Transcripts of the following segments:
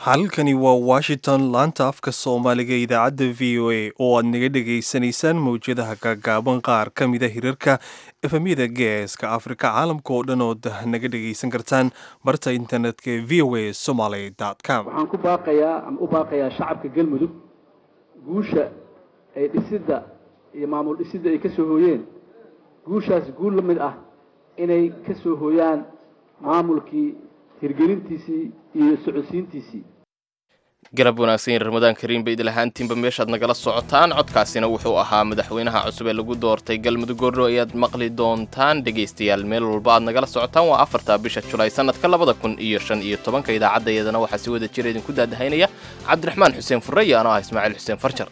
halkani waa washington laanta afka soomaaliga idaacadda v o a oo aad naga dhegaysanaysaan mawjadaha gaagaaban qaar ka mida hirarka efemyada geeska afrika caalamka oo dhan ood naga dhegaysan kartaan barta internetka ee v o a somaly com waxaan ku baaqayaa ama u baaqayaa shacabka galmudug guusha ay dhisidda iyo maamul dhisidda ay ka soo hooyeen guushaas guul la mid ah inay ka soo hooyaan maamulkii hirgelintiisii iyo socodsiintiisii garab wanaagsan yar ramadaan kariim bay idilahaantiinba meeshaad nagala socotaan codkaasina wuxuu ahaa madaxweynaha cusub ee lagu doortay galmudug goordho ayaad maqli doontaan dhegaystayaal meel walba aad nagala socotaan waa afarta bisha julaay sanadka labada kun iyo shan iyo tobanka idaacaddaeedana waxaa si wada jira idinku daadahaynaya cabdiraxmaan xuseen furre iyo anoo ah ismaaciil xuseen farjar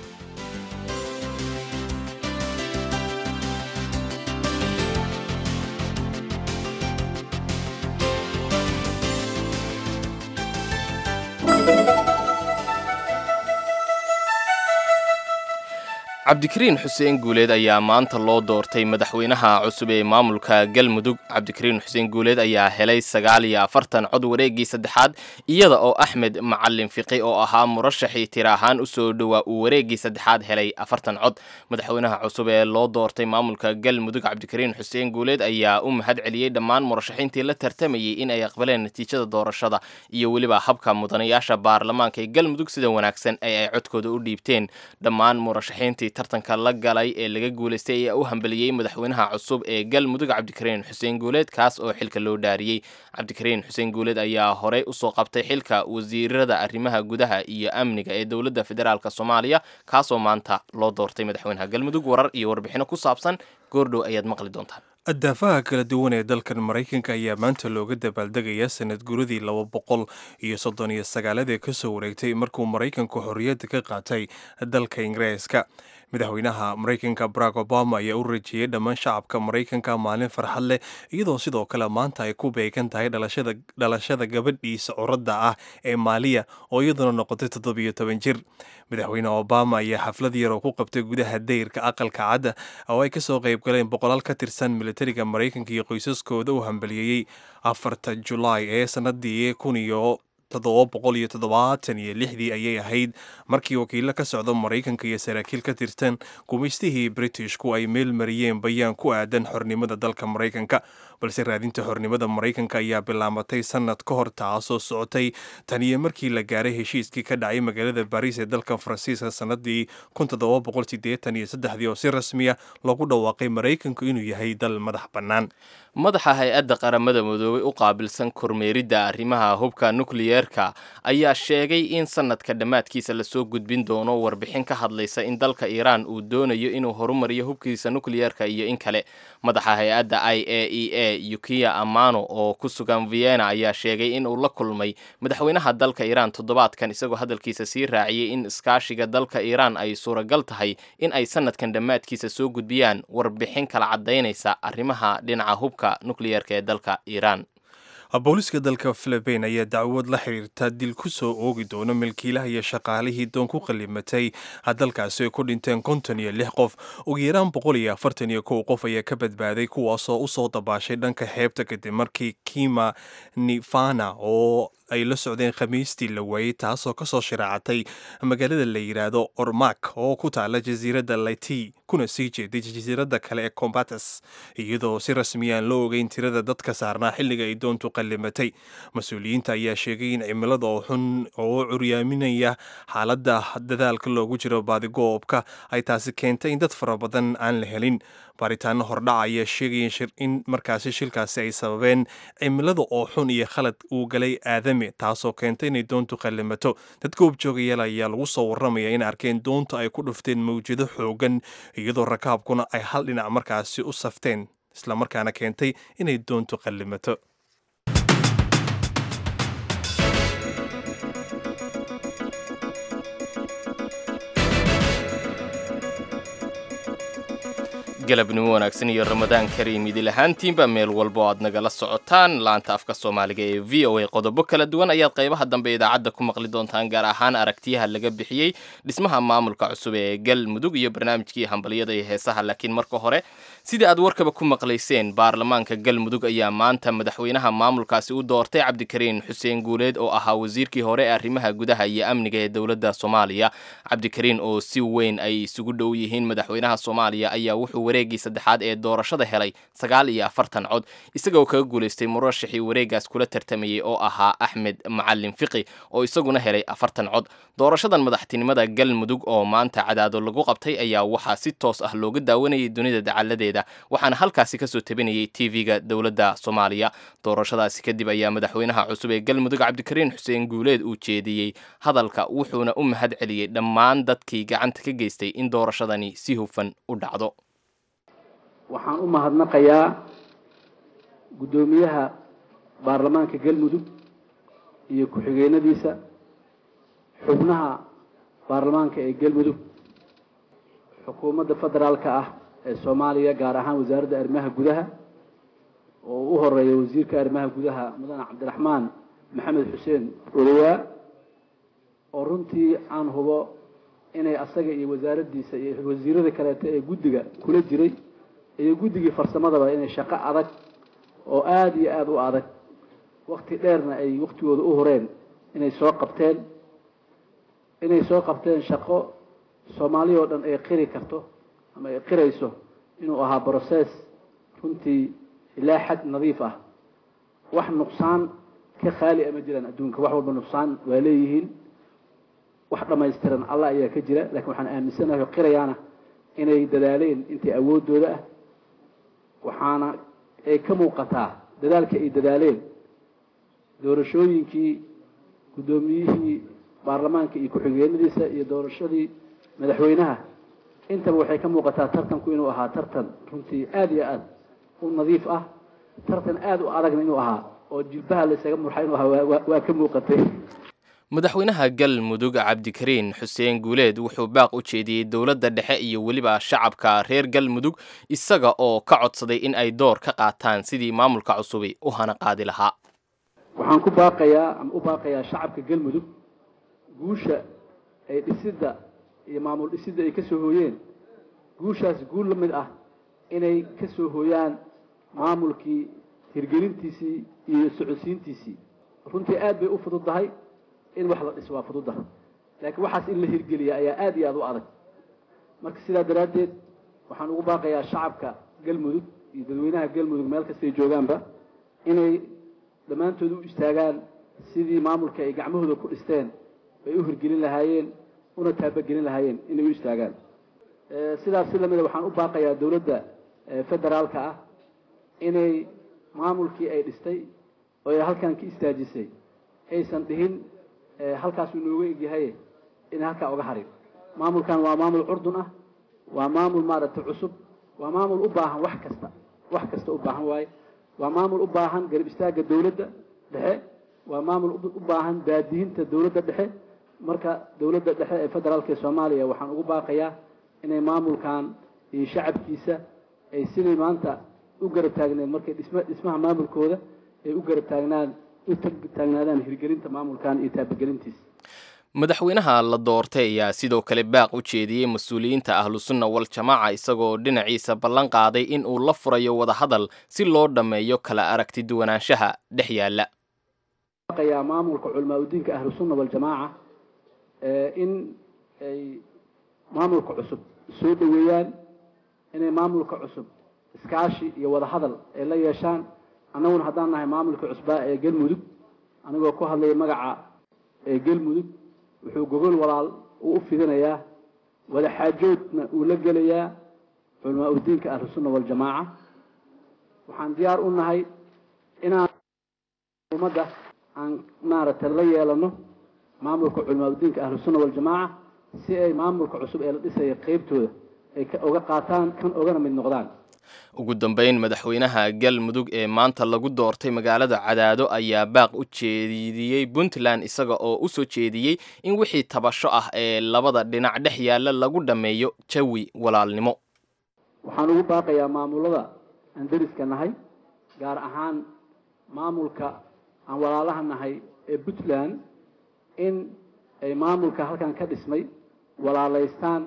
cabdikariin xuseen guuleed ayaa maanta loo doortay madaxweynaha cusub ee maamulka galmudug cabdikariin xuseen guuleed ayaa helay sagaal iyo afartan cod wareegii saddexaad iyada oo axmed macalin fiqi oo ahaa murashaxii tira ahaan usoo dhowaa uu wareegii saddexaad helay afartan cod madaxweynaha cusub ee loo doortay maamulka galmudug cabdikariin xuseen guuleed ayaa u mahad celiyey dhammaan murashaxiintii la tartamayey in ay aqbaleen natiijada doorashada iyo weliba habka mudanayaasha baarlamaanka ee galmudug sida wanaagsan ee ay codkooda u dhiibteen dhammaan murashaxiintii tartanka la galay ee laga guulaystay ayaa u hambeliyey madaxweynaha cusub ee galmudug cabdikariin xuseen guuleed kaas oo xilka loo dhaariyey cabdikariin xuseen guuleed ayaa horey usoo qabtay xilka wasiirada arrimaha gudaha iyo amniga ee dowladda federaalk soomaaliya kaasoo maanta loo doortay madaxweynaha galmudug warar iyo warbixino ku saabsan goordhow ayaad maqli doontaan adaafaha kala duwan ee dalkan maraykanka ayaa maanta looga dabaaldegaya sanad guradii laba boqol iyo soddon iyo sagaalad ee kasoo wareegtay markuu maraykanku xorriyadda ka qaatay dalka ingiriiska madaxweynaha maraykanka barack obama ayaa u rajeeyey dhammaan shacabka maraykanka maalin farxad leh iyadoo sidoo kale maanta ay ku beegan tahay dhalashada gabadhiisa curadda ah ee maaliya oo iyaduna noqotay toddobiyo toban jir madaxweyne obama ayaa xaflad yar oo ku qabtay gudaha dayrka aqalka cadda oo ay kasoo qayb galeen boqolaal ka tirsan militariga maraykanka iyo qoysaskooda u hambaliyeeyey afarta julaay ee sanadii kun iyo toddoba boqol iyo toddobaatan iyo lixdii ayay ahayd markii wakiilo ka socda maraykanka iyo saraakiil ka tirsan gumaystihii britishku ay meel mariyeen bayaan ku aadan xornimada dalka maraykanka balse raadinta xornimada maraykanka ayaa bilaabatay sanad ka hor taasoo socotay tan iyo markii la gaaray heshiiskii ka dhacay magaalada bariis ee dalka faransiiska sanadii kun toddoba boqol sideetan iyo saddexdii oo si rasmiya loogu dhawaaqay maraykanku inuu yahay dal madax bannaan madaxa hay-adda qaramada midoobay u qaabilsan kormeeridda arrimaha hubka nukliyeerka ayaa sheegay in sanadka dhammaadkiisa lasoo gudbin doono warbixin ka hadlaysa in dalka iiraan uu doonayo inuu horumariyo hubkiisa nukliyeerka iyo in kale madaxa hay-adda i a e a yukiya amano oo ku sugan vienna ayaa sheegay in uu la kulmay madaxweynaha dalka iiraan toddobaadkan isagoo hadalkiisa sii raaciyey in iskaashiga dalka iiraan ay suuragal tahay in ay sanadkan dhammaadkiisa soo gudbiyaan warbixin kala caddaynaysa arrimaha dhinaca hubka nukliyeerka ee dalka iiraan booliska dalka philibain ayaa dacwad la xiriirta dil ku soo oogi doono milkiilaha iyo shaqaalihii doon ku qalimatay dalkaasi ay ku dhinteen konton iyo lix qof ugu yaraan boqol iyo afartan iyo kow qof ayaa ka badbaaday kuwaasoo usoo dabaashay dhanka xeebta kadib markii kima nifana oo ay la socdeen khamiistii la waayey taasoo kasoo shiraacatay magaalada la yidhaahdo ormak oo ku taala jasiiradda lati kuna sii jeeday jasiiradda kale ee combates iyadoo si rasmiyaan loo ogeyn tirada dadka saarnaa xilliga ay doontu qallimatay mas-uuliyiinta ayaa sheegay in cimilada oo xun oo curyaaminaya xaaladda dadaalka loogu jiro baadigoobka ay taasi keentay in dad fara badan aan la helin baaritaano hordhaca ayaa sheegaya in markaasi shilkaasi ay sababeen cimilada oo xun iyo khalad uu galay aadami taasoo keentay inay doontu qallimato dad goobjoogayaal ayaa lagu soo warramaya in arkeen doonta ay ku dhufteen mawjado xoogan iyadoo rakaabkuna ay hal dhinac markaasi u safteen islamarkaana keentay inay doontu qallimato galabnimo wanaagsan iyo ramadaan kariim idil ahaantiinba meel walba oo aad nagala socotaan laanta afka soomaaliga ee v o a qodobo kala duwan ayaad qaybaha dambe idaacadda ku maqli doontaan gaar ahaan aragtiyaha laga bixiyey dhismaha maamulka cusub ee galmudug iyo barnaamijkii hambalyada iyo heesaha laakiin marka hore sidii aad warkaba ku maqlayseen baarlamaanka galmudug ayaa maanta madaxweynaha maamulkaasi u doortay cabdikariin xuseen guuleed oo ahaa wasiirkii hore ee arrimaha gudaha iyo amniga ee dowladda soomaaliya cabdikariin oo si weyn ay isugu dhow yihiin madaxweynaha soomaaliya ayaa wuxuu wareegii saddexaad ee doorashada helay sagaal iyo afartan cod isagoo kaga guulaystay murashixii wareegaas kula tartamayey oo ahaa axmed macalin fiqi oo isaguna helay afartan cod doorashadan madaxtinimada galmudug oo maanta cadaado lagu qabtay ayaa waxaa si toos ah looga daawanayay dunida dacaladeeda waxaana halkaasi kasoo tabinayay tv-ga dowladda soomaaliya doorashadaasi kadib ayaa madaxweynaha cusub ee galmudug cabdikariin xuseen guuleed uu jeediyey hadalka wuxuuna u mahad celiyey dhammaan dadkii gacanta ka geystay in doorashadani si hufan u dhacdo waxaan u mahadnaqayaa guddoomiyaha baarlamaanka galmudug iyo ku-xigeenadiisa xubnaha baarlamaanka ee galmudug xukuumadda federaalka ah ee soomaaliya gaar ahaan wasaaradda arrimaha gudaha oo u horeeya wasiirka arrimaha gudaha mudane cabdiraxmaan maxamed xuseen odoyaa oo runtii aan hubo inay asaga iyo wasaaraddiisa iyo wasiirada kaleeto ee guddiga kula jiray iyo guddigii farsamadaba inay shaqo adag oo aada iyo aada u adag wakti dheerna ay waktigooda u horeen inay soo qabteen inay soo qabteen shaqo soomaaliya oo dhan ay qiri karto ama ay qirayso inuu ahaa brocess runtii ilaa xad nadiif ah wax nuqsaan ka khaali ama jiraan adduunka wax walba nuqsaan waa leeyihiin wax dhammaystiran allah ayaa ka jira lakiin waxaan aaminsanahay oo qirayaana inay dadaaleen intii awooddooda ah waxaana ay ka muuqataa dadaalka ay dadaaleen doorashooyinkii guddoomiyihii baarlamaanka iyo ku-xigeenadiisa iyo doorashadii madaxweynaha intaba waxay ka muuqataa tartanku inuu ahaa tartan runtii aada iyo aada u nadiif ah tartan aada u adagna inuu ahaa oo jilbaha laysaga murxa inuu ahaa waa ka muuqatay madaxweynaha galmudug cabdikariin xuseen guuleed wuxuu baaq u jeediyey dowladda dhexe iyo weliba shacabka reer galmudug isaga oo ka codsaday in ay door ka qaataan sidii maamulka cusubi u hana qaadi lahaa waxaan ku baaqayaa ama u baaqayaa shacabka galmudug guusha ay dhisidda iyo maamul dhisidda ay ka soo hooyeen guushaas guul la mid ah inay ka soo hooyaan maamulkii hirgelintiisii iyo socodsiintiisii runtii aad bay u fududdahay in wax la dhiso waa fududaha laakiin waxaas in la hirgeliya ayaa aada iyo aada u adag marka sidaa daraaddeed waxaan ugu baaqayaa shacabka galmudug iyo dadweynaha galmudug meel kastay joogaanba inay dhammaantood u istaagaan sidii maamulka ay gacmahooda ku dhisteen ay u hirgelin lahaayeen una taabagelin lahaayeen inay u istaagaan sidaas si lamida waxaan u baaqayaa dowladda federaalka ah inay maamulkii ay dhistay oo ay halkan ka istaajisay aysan dhihin halkaasuu nooga egyahay inay halkaa uga harin maamulkan waa maamul curdun ah waa maamul maaragtay cusub waa maamul u baahan wax kasta wax kasta u baahan waaye waa maamul u baahan garab istaagga dowladda dhexe waa maamul u baahan baadihinta dowladda dhexe marka dowladda dhexe ee federaalka ee soomaaliya waxaan ugu baaqayaa inay maamulkan iyo shacabkiisa ay siday maanta u garab taagneen markay dhisma dhismaha maamulkooda ay u garab taagnaan u taagnaadaan hirgelinta maamulkan iyo taabagelintiisa madaxweynaha la doortay ayaa sidoo kale baaq u jeediyey mas-uuliyiinta ahlusunna wal jamaaca isagoo dhinaciisa ballan qaaday in uu la furayo wadahadal si loo dhammeeyo kala aragti duwanaanshaha dhex yaalla yaa maamulka culamaa udiinka ahlusunna waljamaaca in ay maamulka cusub soo dhoweeyaan inay maamulka cusub iskaashi iyo wadahadal ay la yeeshaan annaguna haddaan nahay maamulka cusbaa ee galmudug anigoo ku hadlaya magaca ee galmudug wuxuu gogol walaal uu u fidinayaa wadaxaajoodna uu la gelayaa culamaa udiinka ahlusunna waljamaaca waxaan diyaar u nahay inaan ummadda aan maaragtay la yeelano maamulka culamaa udiinka ahlusunna waljamaaca si ay maamulka cusub ee la dhisaya qeybtooda ay uga qaataan kan ogana mid noqdaan ugu dambeyn madaxweynaha galmudug ee maanta lagu doortay magaalada cadaado ayaa baaq u jeediyey puntland isaga oo u soo jeediyey in wixii tabasho ah ee labada dhinac dhex yaalla lagu dhammeeyo jawi walaalnimo waxaan ugu baaqayaa maamulada aan deriska nahay gaar ahaan maamulka aan walaalaha nahay ee puntland in ay maamulka halkan ka dhismay walaalaystaan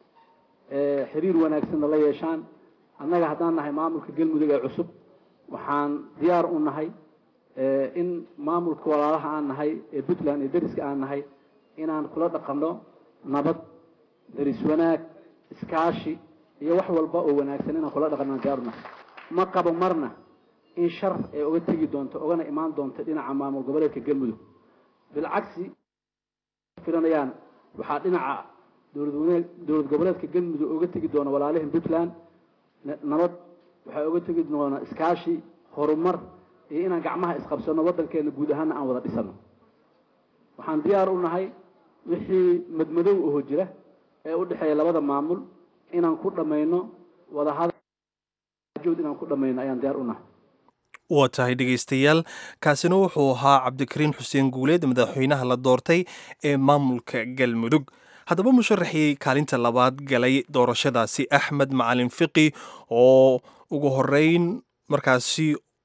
xiriir wanaagsanna la yeeshaan annaga haddaan nahay maamulka galmudug ee cusub waxaan diyaar u nahay in maamulka walaalaha aan nahay ee puntland iyo deriska aan nahay inaan kula dhaqanno nabad deris wanaag iskaashi iyo wax walba oo wanaagsan inaan kula dhaqanno aan diyaar u nahay ma qabo marna in shar ay uga tegi doonto ogana imaan doonto dhinaca maamul goboleedka galmudug bilcagsi filanayaan waxaa dhinaca dowlad dowlad goboleedka galmudug uga tegi doona walaalihin puntland nabad waxaa uga tegi doona iskaashi horumar iyo inaan gacmaha isqabsano waddankeena guud ahaana aan wada dhisano waxaan diyaar u nahay wixii madmadow oho jira ee u dhexeeya labada maamul inaan ku dhammayno wadahadjood inaan ku dhammayno ayaan diyaar u nahay waa tahay dhegaystayaal kaasina wuxuu ahaa cabdikariin xuseen guuleed madaxweynaha la doortay ee maamulka galmudug haddaba musharaxii kaalinta labaad galay doorashadaasi axmed macalin fiqi oo ugu horeyn markaasi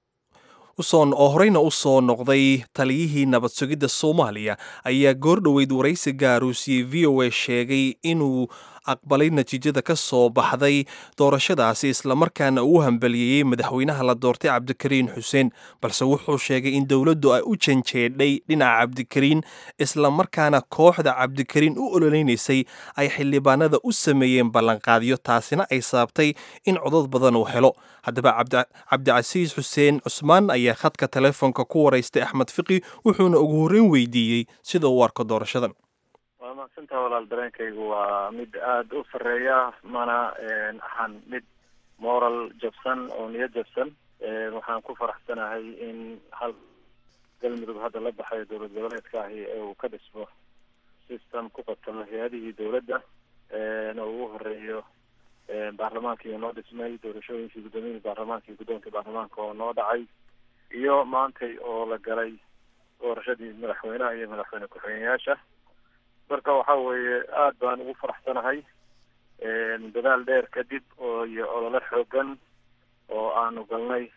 oo horeyna u soo noqday taliyihii nabad sugidda soomaaliya ayaa goor dhoweyd waraysi gaaruusiyey v o a sheegay inuu aqbalay natiijada ka soo baxday doorashadaasi islamarkaana uu hambaliyeeyey madaxweynaha la doortay cabdikariin xuseen balse wuxuu sheegay in dowladdu ay u janjeedhay dhinaca cabdikariin islamarkaana kooxda cabdikariin u ololeynaysay ay xildhibaanada u sameeyeen ballanqaadyo taasina ay sababtay in codod badan uu helo haddaba cabdicasiis xuseen cusmaan ayaa khadka telefoonka ku waraystay axmed fiqi wuxuuna ugu horreyn weydiiyey sida uu arko doorashadan waa mahadsantaha walaal dareenkaygu waa mid aada u sarreeya mana ahan mid moral jabsan oo niyad jabsan waxaan ku faraxsanahay in hal galmudug hadda la baxayo dowlad goboleedka ahi ee uu ka dhismo system ku qabtamo hay-adihii dowladda oo ugu horeeyo baarlamaankii noo dhismay doorashooyinkii guddoomiyihii baarlamaanka iyo guddoonkii baarlamaanka oo noo dhacay iyo maantay oo la galay doorashadii madaxweynaha iyo madaxweyne ku-xigeenyaasha marka waxa weeye aada baan ugu faraxsanahay dadaal dheer kadib oo iyo olole xoogan oo aanu galnay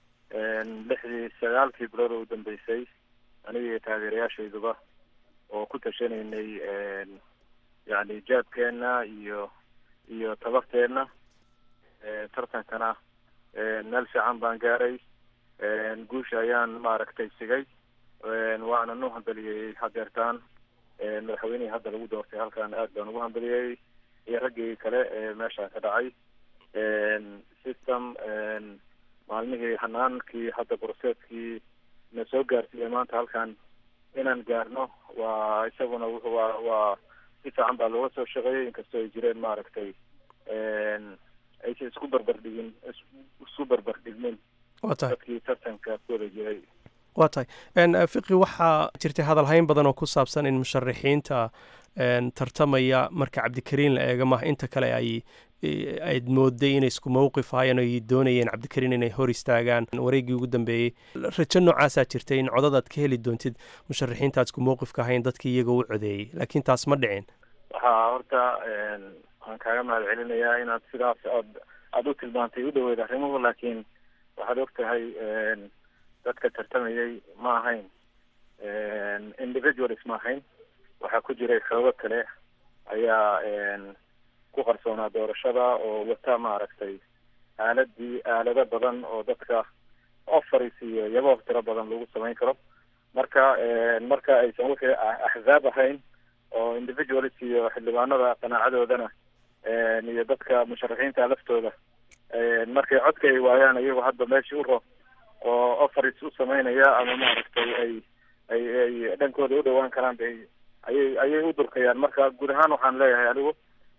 lixdii sagaalkii bilood oo u dambeysay aniga iyo taageerayaashayduba oo ku tashanaynay yani jaabkeena iyo iyo tabarteena tartankana meel fiican baan gaaray guusha ayaan maaragtay sigay waana nu hambaliyey hadeertaan madaxweynihii hadda lagu doortay halkan aad baan ugu hambaliyey iyo raggii kale ee meesha ka dhacay system maalmihii hanaankii hadda broseeskii na soo gaarsiiyey maanta halkan inaan gaarno waa isaguna wuxu waa waa si fiican baa looga soo shaqeeyey inkastoo ay jireen maaragtay aysan isku barbardhigin isku barbardhigmin dadkii tartanka ku wada jiray waa tahay fiqi waxaa jirtay hadalhayn badan oo ku saabsan in musharaxiinta tartamaya marka cabdikariin la eega maha inta kale ay ayd mooday inay isku mowqif ahaayeen ay doonayeen cabdikariin inay hor istaagaan wareeggii ugu dambeeyey rajo noocaasaa jirtay in codadaad ka heli doontid musharaxiinta aad isku mowqifka ahayn dadkii iyaga u codeeyey laakiin taas ma dhicin waxaa horta waxaan kaaga mahad celinayaa inaad sidaas aad aada u tilmaantay u dhaweyd arrimuhu laakiin waxaad og tahay dadka tartamayay ma ahayn individualis ma ahayn waxaa ku jiray xoogo kale ayaa ku qarsoonaa doorashada oo wata maaragtay aaladii aalado badan oo dadka offaris iyo yaboof tiro badan lagu samayn karo marka marka aysan wixii axzaab ahayn oo individualis iyo xildhibaanada qanaacadoodana iyo dadka musharaxiinta laftooda markay codka ay waayaan iyago hadda meeshii u ro oo offaris u sameynaya ama maaragtay ay ay ay dhankooda u dhawaan karaan bay ayay ayay u durkayaan marka guud ahaan waxaan leeyahay anigu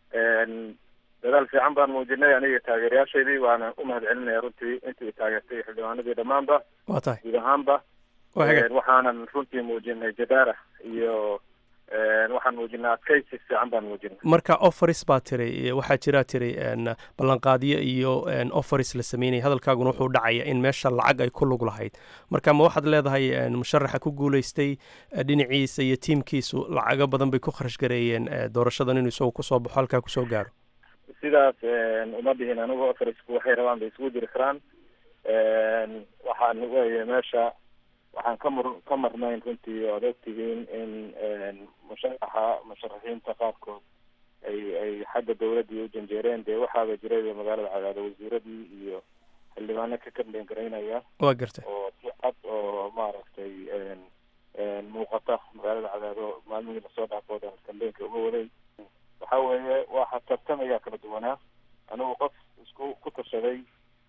dadaal fiican baan muujinay aniga taageerayaashaydii waana u mahad celinaya runtii intii taageertay xildhibaanadii dhammaanba waa tahay guud ahaanba waxaanan runtii muujinay jadaara iyo waxaan muujinay adkaysi fiican baan muujinay marka offaris baa tiri waxaa jiraa tiri ballanqaadyo iyo offaris la sameynaya hadalkaaguna wuxuu dhacaya in meesha lacag ay ku lug lahayd marka ma waxaad leedahay musharaxa ku guuleystay dhinaciisa iyo tiimkiisu lacago badan bay ku kharash gareeyeen doorashadan inuu isagu kusoo baxo halkaa kusoo gaaro sidaas uma dhihin anigu afarisku waxay rabaan bay isugu jiri karaan waxaan weeye meesha waxaan ka mur ka marnayn runtii oad ogtihiin in musharaxa musharaxiinta qaarkood ay ay xagga dawladdii u janjeereen dee waxaaba jiray magaalada cadaado wasiiradii iyo xildhibaano ka kambeyn garaynaya waa gartay oo si cad oo maaragtay muuqata magaalada cadaado maalmihii lasoo dhaafooda kambeynka uga waday waxa weeye waxa tartamayaa kala duwanaa anigu qof isku ku tashaday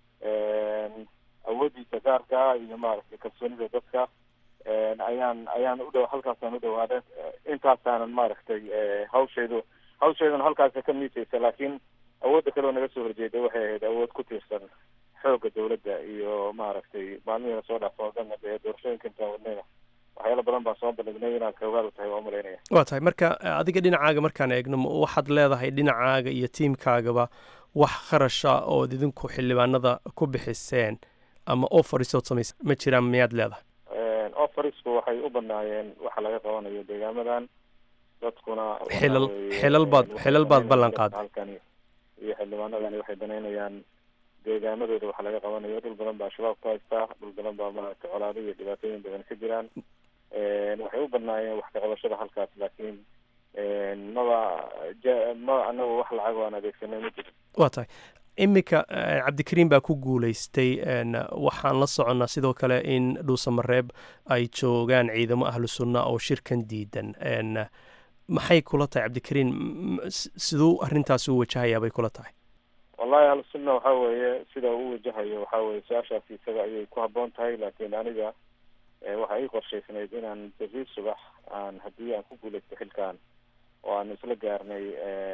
awoodiisa gaarka iyo maaragtay kalsoonida dadka ayaan ayaan udhow halkaasaan u dhawaaday intaasaanan maaragtay hawshaydu hawshayduna halkaasa ka miisaysa laakiin awoodda kaleo naga soo horjeeday waxay ahayd awood ku tiirsan xoogga dawladda iyo maaragtay maalmihii lasoo dhaafo o dhan dee doorashooyinka intaan wadnayna waxyaalo badan baan soo bandhignay inaad xoogaadu tahay waa malaynaya waa tahay marka adiga dhinacaaga markaan eegno waxaad leedahay dhinacaaga iyo tiimkaagaba wax kharasha ood idinku xildhibaanada ku bixiseen ama offerisood samaysa ma jiraan miyaad leedahay offerisku waxay u banaayeen waxa laga qabanayo deegaamadan dadkuna xilal xilal baad xilal baad ballan qaaday halkani iyo xildhibaanadani waxay banaynayaan deegaamadooda waxa laga qabanayo dhul badan baa shabaab ku haystaa dhul badan baa maaragtay colaado iyo dhibaatooyin badan ka jiraan waxay u banaayeen wax ka qabashada halkaas laakiin maba ma anagu wax lacag aan adeegsanay ma jiro waa tahay iminka cabdikariim baa ku guulaystay waxaan la soconnaa sidoo kale in dhuusamareeb ay joogaan ciidamo ahlu sunna oo shirkan diidan maxay kula tahay cabdikariim siduu arrintaasi u wajahayaa bay kula tahay wallahi ahlu sunna waxa weeye sida uu wajahayo waxa weye su-aashaasi isaga ayay ku habboon tahay laakiin aniga waxa ii qorshaysnayd inaan berri subax aan haddii aan ku guulaysto xilkan oo aan isla gaarnay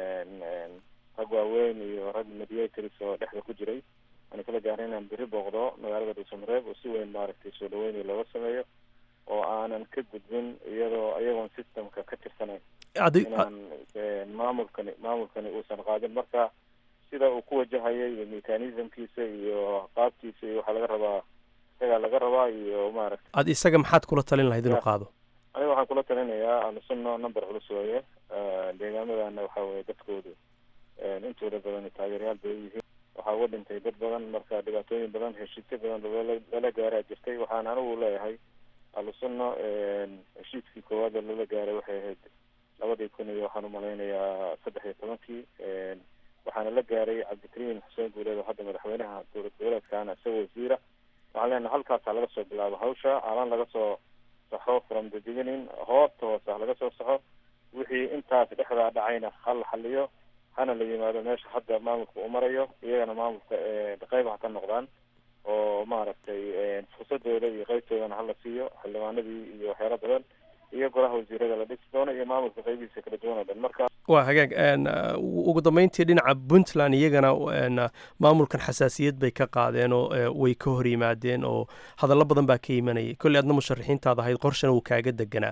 rag waaweyn iyo rag mediators oo dhexda ku jiray aan isla gaarnay inaan berri booqdo magaalada dhuusamareeb oo si weyn maaragtay soo dhaweyni looga sameeyo oo aanan ka gudbin iyadoo iyagoon systemka ka tirsanayn inaan maamulkani maamulkani uusan qaadin marka sida uu ku wajahayay iyo mechanismkiisa iyo qaabkiisa iyo waxaa laga rabaa isagaa laga rabaa iyo maaragtay ad isaga maxaad kula talin lahayd inuu qaado aniga waxaan kula talinayaa ahlusunna number culus weeye deegaamadana waxa weye dadkoodu intooda badan taageerayaal bay yihiin waxaa uga dhintay dad badan marka dhibaatooyin badan heshiisyo badan lala gaaraa jirtay waxaan anigu leeyahay ahlusunna heshiiskii koowaad oo lala gaaray waxay ahayd labadii kun iyo waxaan umalaynayaa saddex iyo tobankii waxaana la gaaray cabdikariim xuseen guuleed oo hadda madaxweynaha dowlad goboleedkaana isagoo wasiira waxaan leenahay halkaasaa laga soo bilaabo hawsha alaan laga soo saxo from the beginning hoobta hoose ha laga soo saxo wixii intaas dhexdaa dhacayna ha la xaliyo hana la yimaado meesha hadda maamulka uu marayo iyagana maamulka qayb ha ka noqdaan oo maaragtay fursadooda iyo qeybtoodana hala siiyo xildhibaanadii iyo waxyaalo badan iyo golaha wasiirada la dhisi doono iyo maamulka qaybihiisa kala duwan oo dhan marka waa hagaag ugu dambeyntii dhinaca puntland iyagana maamulkan xasaasiyad bay ka qaadeen oo way ka hor yimaadeen oo hadallo badan baa ka imanayay kolley adna musharaxiintaad ahayd qorshana uu kaaga deganaa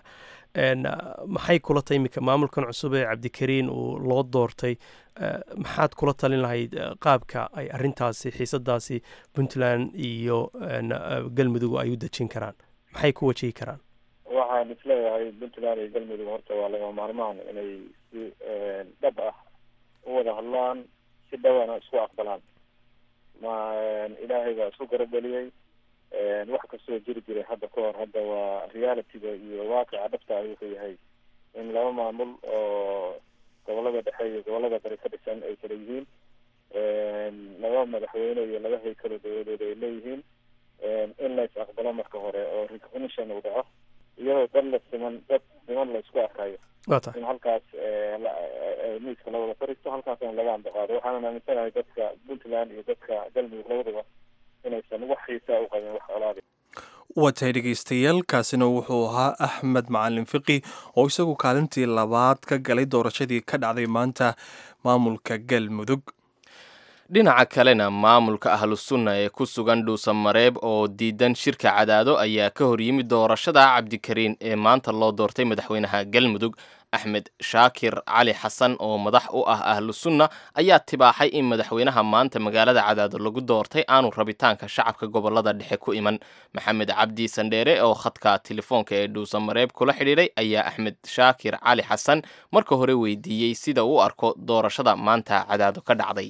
maxay kula tahay iminka maamulkan cusub ee cabdikariin uu loo doortay maxaad kula talin lahayd qaabka ay arrintaasi xiisadaasi puntland iyo galmudug ay u dejin karaan maxay ku wajihi karaan waxaan isleeyahay puntland iyo galmudug horta waa lagama maarmaan inay si dhab ah u wada hadlaan si dhawana isku aqbalaan ma ilaahay baa isku garabeliyey wax kastoo jiri jiray hadda ka hor hadda waa realityga iyo waaqica dhabta ay wuxuu yahay in laba maamul oo gobolada dhexe iyo gobolada bari ka dhisan ay kala yihiin laba madaxweyne iyo laba haykalo dawladood ay leeyihiin in la is aqbalo marka hore oo recognition uu dhaco iyadoo dad la siman dad siman la isku arkayo in halkaas miiska la wada fariisto halkaasna laga ambaqaado waxaanan aaminsanahay dadka puntland iyo dadka galmudug labadaba inaysan wax xiisaa u qabin wax colaada waa tahay dhegaystayaal kaasina wuxuu ahaa axmed macalin fiqi oo isagu kaalintii labaad ka galay doorashadii ka dhacday maanta maamulka galmudug dhinaca kalena maamulka ahlusunna ee ku sugan dhuusamareeb oo diidan shirka cadaado ayaa ka hor yimid doorashada cabdikariin ee maanta loo doortay madaxweynaha galmudug axmed shaakir cali xasan oo madax u ah ahlusunna ayaa tibaaxay in madaxweynaha maanta magaalada cadaado lagu doortay aanu rabitaanka shacabka gobolada dhexe ku iman maxamed cabdi sandheere oo khadka telefoonka ee dhuusamareeb kula xidhiidhay ayaa axmed shaakir cali xasan marka hore weydiiyey sida uu arko doorashada maanta cadaado ka dhacday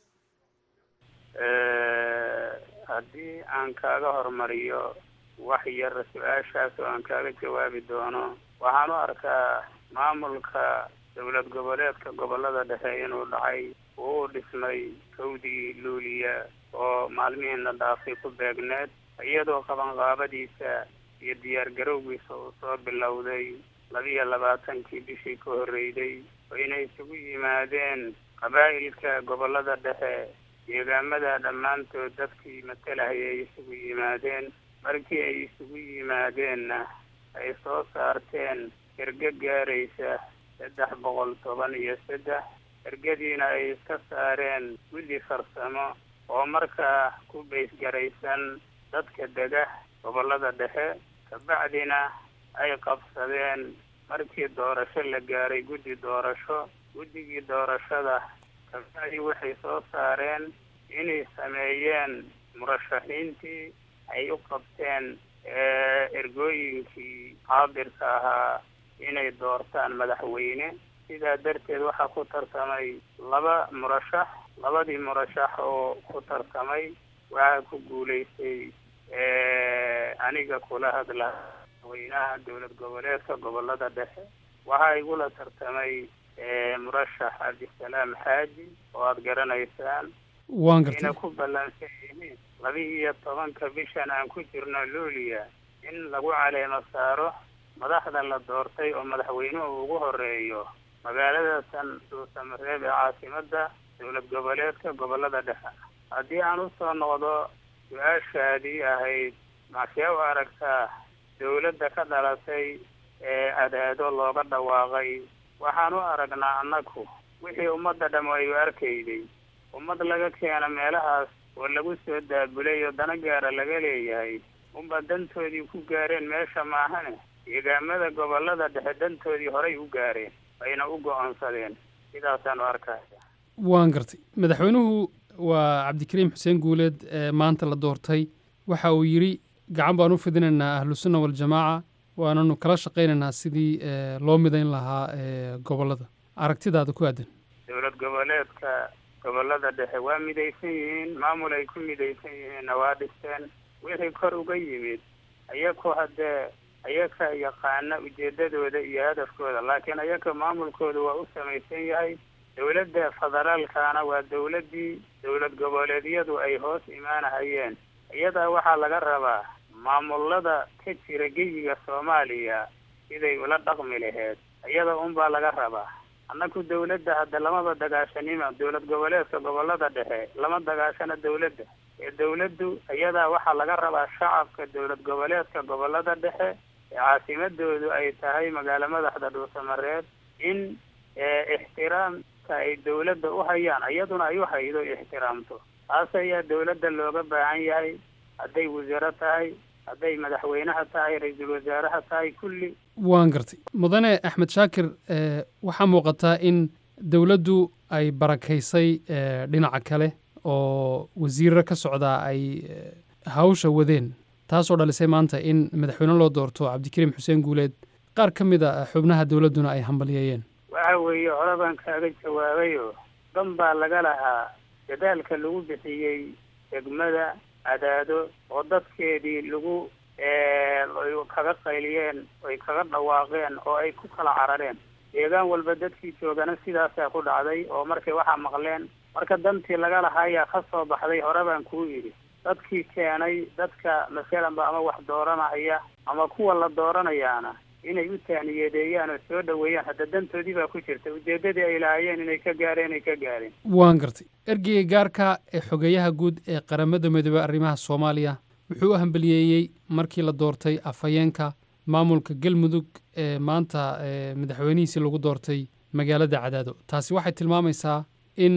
haddii aan kaaga hormariyo wax yar su-aashaas oo aan kaaga jawaabi doono waxaan u arkaa maamulka dowlad goboleedka gobolada dhexe inuu dhacay uu u dhismay kawdii luuliya oo maalmihiina dhaafay ku beegneed iyadoo qabanqaabadiisa iyo diyaar garowgiisa uu soo bilowday labiyo labaatankii bishii ka horreyday oo inay isugu yimaadeen qabaa'ilka gobolada dhexe deegaamada dhammaantood dadkii matalahaya ay isugu yimaadeen markii ay isugu yimaadeenna ay soo saarteen erge gaaraysa saddex boqol toban iyo saddex ergadiina ay iska saareen guddi farsamo oo markaa ku baysgaraysan dadka dega gobolada dhexe kabacdina ay qabsadeen markii doorasho la gaaray guddi doorasho guddigii doorashada kabacdi waxay soo saareen inay sameeyeen murashaxiintii ay u qabteen ergooyinkii qaadirka ahaa inay doortaan madaxweyne sidaa darteed waxaa ku tartamay laba murashax labadii murashax oo ku tartamay waxaa ku guulaystay aniga kula hadla madaxweynaha dowlad goboleedka gobolada dhexe waxaa igula tartamay murashax cabdisalaam xaaji oo aada garanaysaan waan gartay ina ku ballansan yihiin laba iyo tobanka bishan aan ku jirno luuliya in lagu caleemo saaro madaxda la doortay oo madaxweynuhu ugu horeeyo magaalada tan dhuusamareeb ee caasimada dowlad goboleedka gobolada dhexe haddii aan usoo noqdo su-aashaadii ahayd maxsee u aragtaa dowladda ka dhalatay ee adaado looga dhawaaqay waxaan u aragnaa annagu wixii ummadda dham ay u arkayday ummad laga keena meelahaas oo lagu soo daabulay oo dana gaara laga leeyahay unba dantoodii ku gaareen meesha maahane deegaamada gobolada dhexe dantoodii horay u gaareen ayna u go-aansadeen sidaasaan u arkaya waan gartay madaxweynuhu waa cabdikariim xuseen guuleed ee maanta la doortay waxa uu yidhi gacan baan u fidinaynaa ahlusunna waljamaaca waananu kala shaqaynaynaa sidii loo midayn lahaa gobolada aragtidaada ku aadan dowlad goboleedka gobolada dhexe waa midaysan yihiin maamul ay ku midaysan yihiinna waa dhisteen wixii kor uga yimid ayaku haddee ayaka yaqaana ujeedadooda iyo hadafkooda laakiin ayaka maamulkooda waa u samaysan yahay dowladda federaalkana waa dowladdii dowlad goboleedyadu ay hoos imaanahayeen iyadaa waxaa laga rabaa maamulada ka jira geyiga soomaaliya siday ula dhaqmi laheyd iyada unbaa laga rabaa annaku dawladda hadda lamaba dagaashanima dowlad goboleedka gobolada dhexe lama dagaashana dawladda ee dawladdu iyadaa waxaa laga rabaa shacabka dowlad goboleedka gobolada dhexe ee caasimadoodu ay tahay magaalo madaxda dhuusamareed in ixtiraamka ay dawladda u hayaan iyaduna ay u haydo ixtiraamto taas ayaa dawladda looga baahan yahay hadday wasiiro tahay hadday madaxweynaha tahay ra-iisul wasaaraha tahay kulli waan gartay mudane axmed shaakir waxaa muuqataa in dowladdu ay barakaysay dhinaca kale oo wasiirro ka socdaa ay hawsha wadeen taasoo dhalisay maanta in madaxweyne loo doorto cabdikariim xuseen guuleed qaar ka mid a xubnaha dowladduna ay hambalyeeyeen waxa weeye hore baan kaaga jawaabayo dan baa laga lahaa dadaalka lagu bixiyey degmada cadaado oo dadkeedii lagu kaga qayliyeen ay kaga dhawaaqeen oo ay ku kala carareen deegaan walba dadkii joogana sidaasaa ku dhacday oo markay waxaa maqleen marka dantii laga lahaayaa ka soo baxday hore baan kuu yidhi dadkii keenay dadka masalanba ama wax dooranaya ama kuwa la dooranayaana inay u taaniyadeeyaan oo soo dhoweeyaan hadda dantoodii baa ku jirta ujeeddadii ay lahaayeen inay ka gaareen ay ka gaareen waan gartay ergeyga gaarka ee xogeeyaha guud ee qaramada midoobey arrimaha soomaaliya wuxuu u hambaliyeeyey markii la doortay afhayeenka maamulka galmudug ee maanta madaxweynihiisii lagu doortay magaalada cadaado taasi waxay tilmaamaysaa in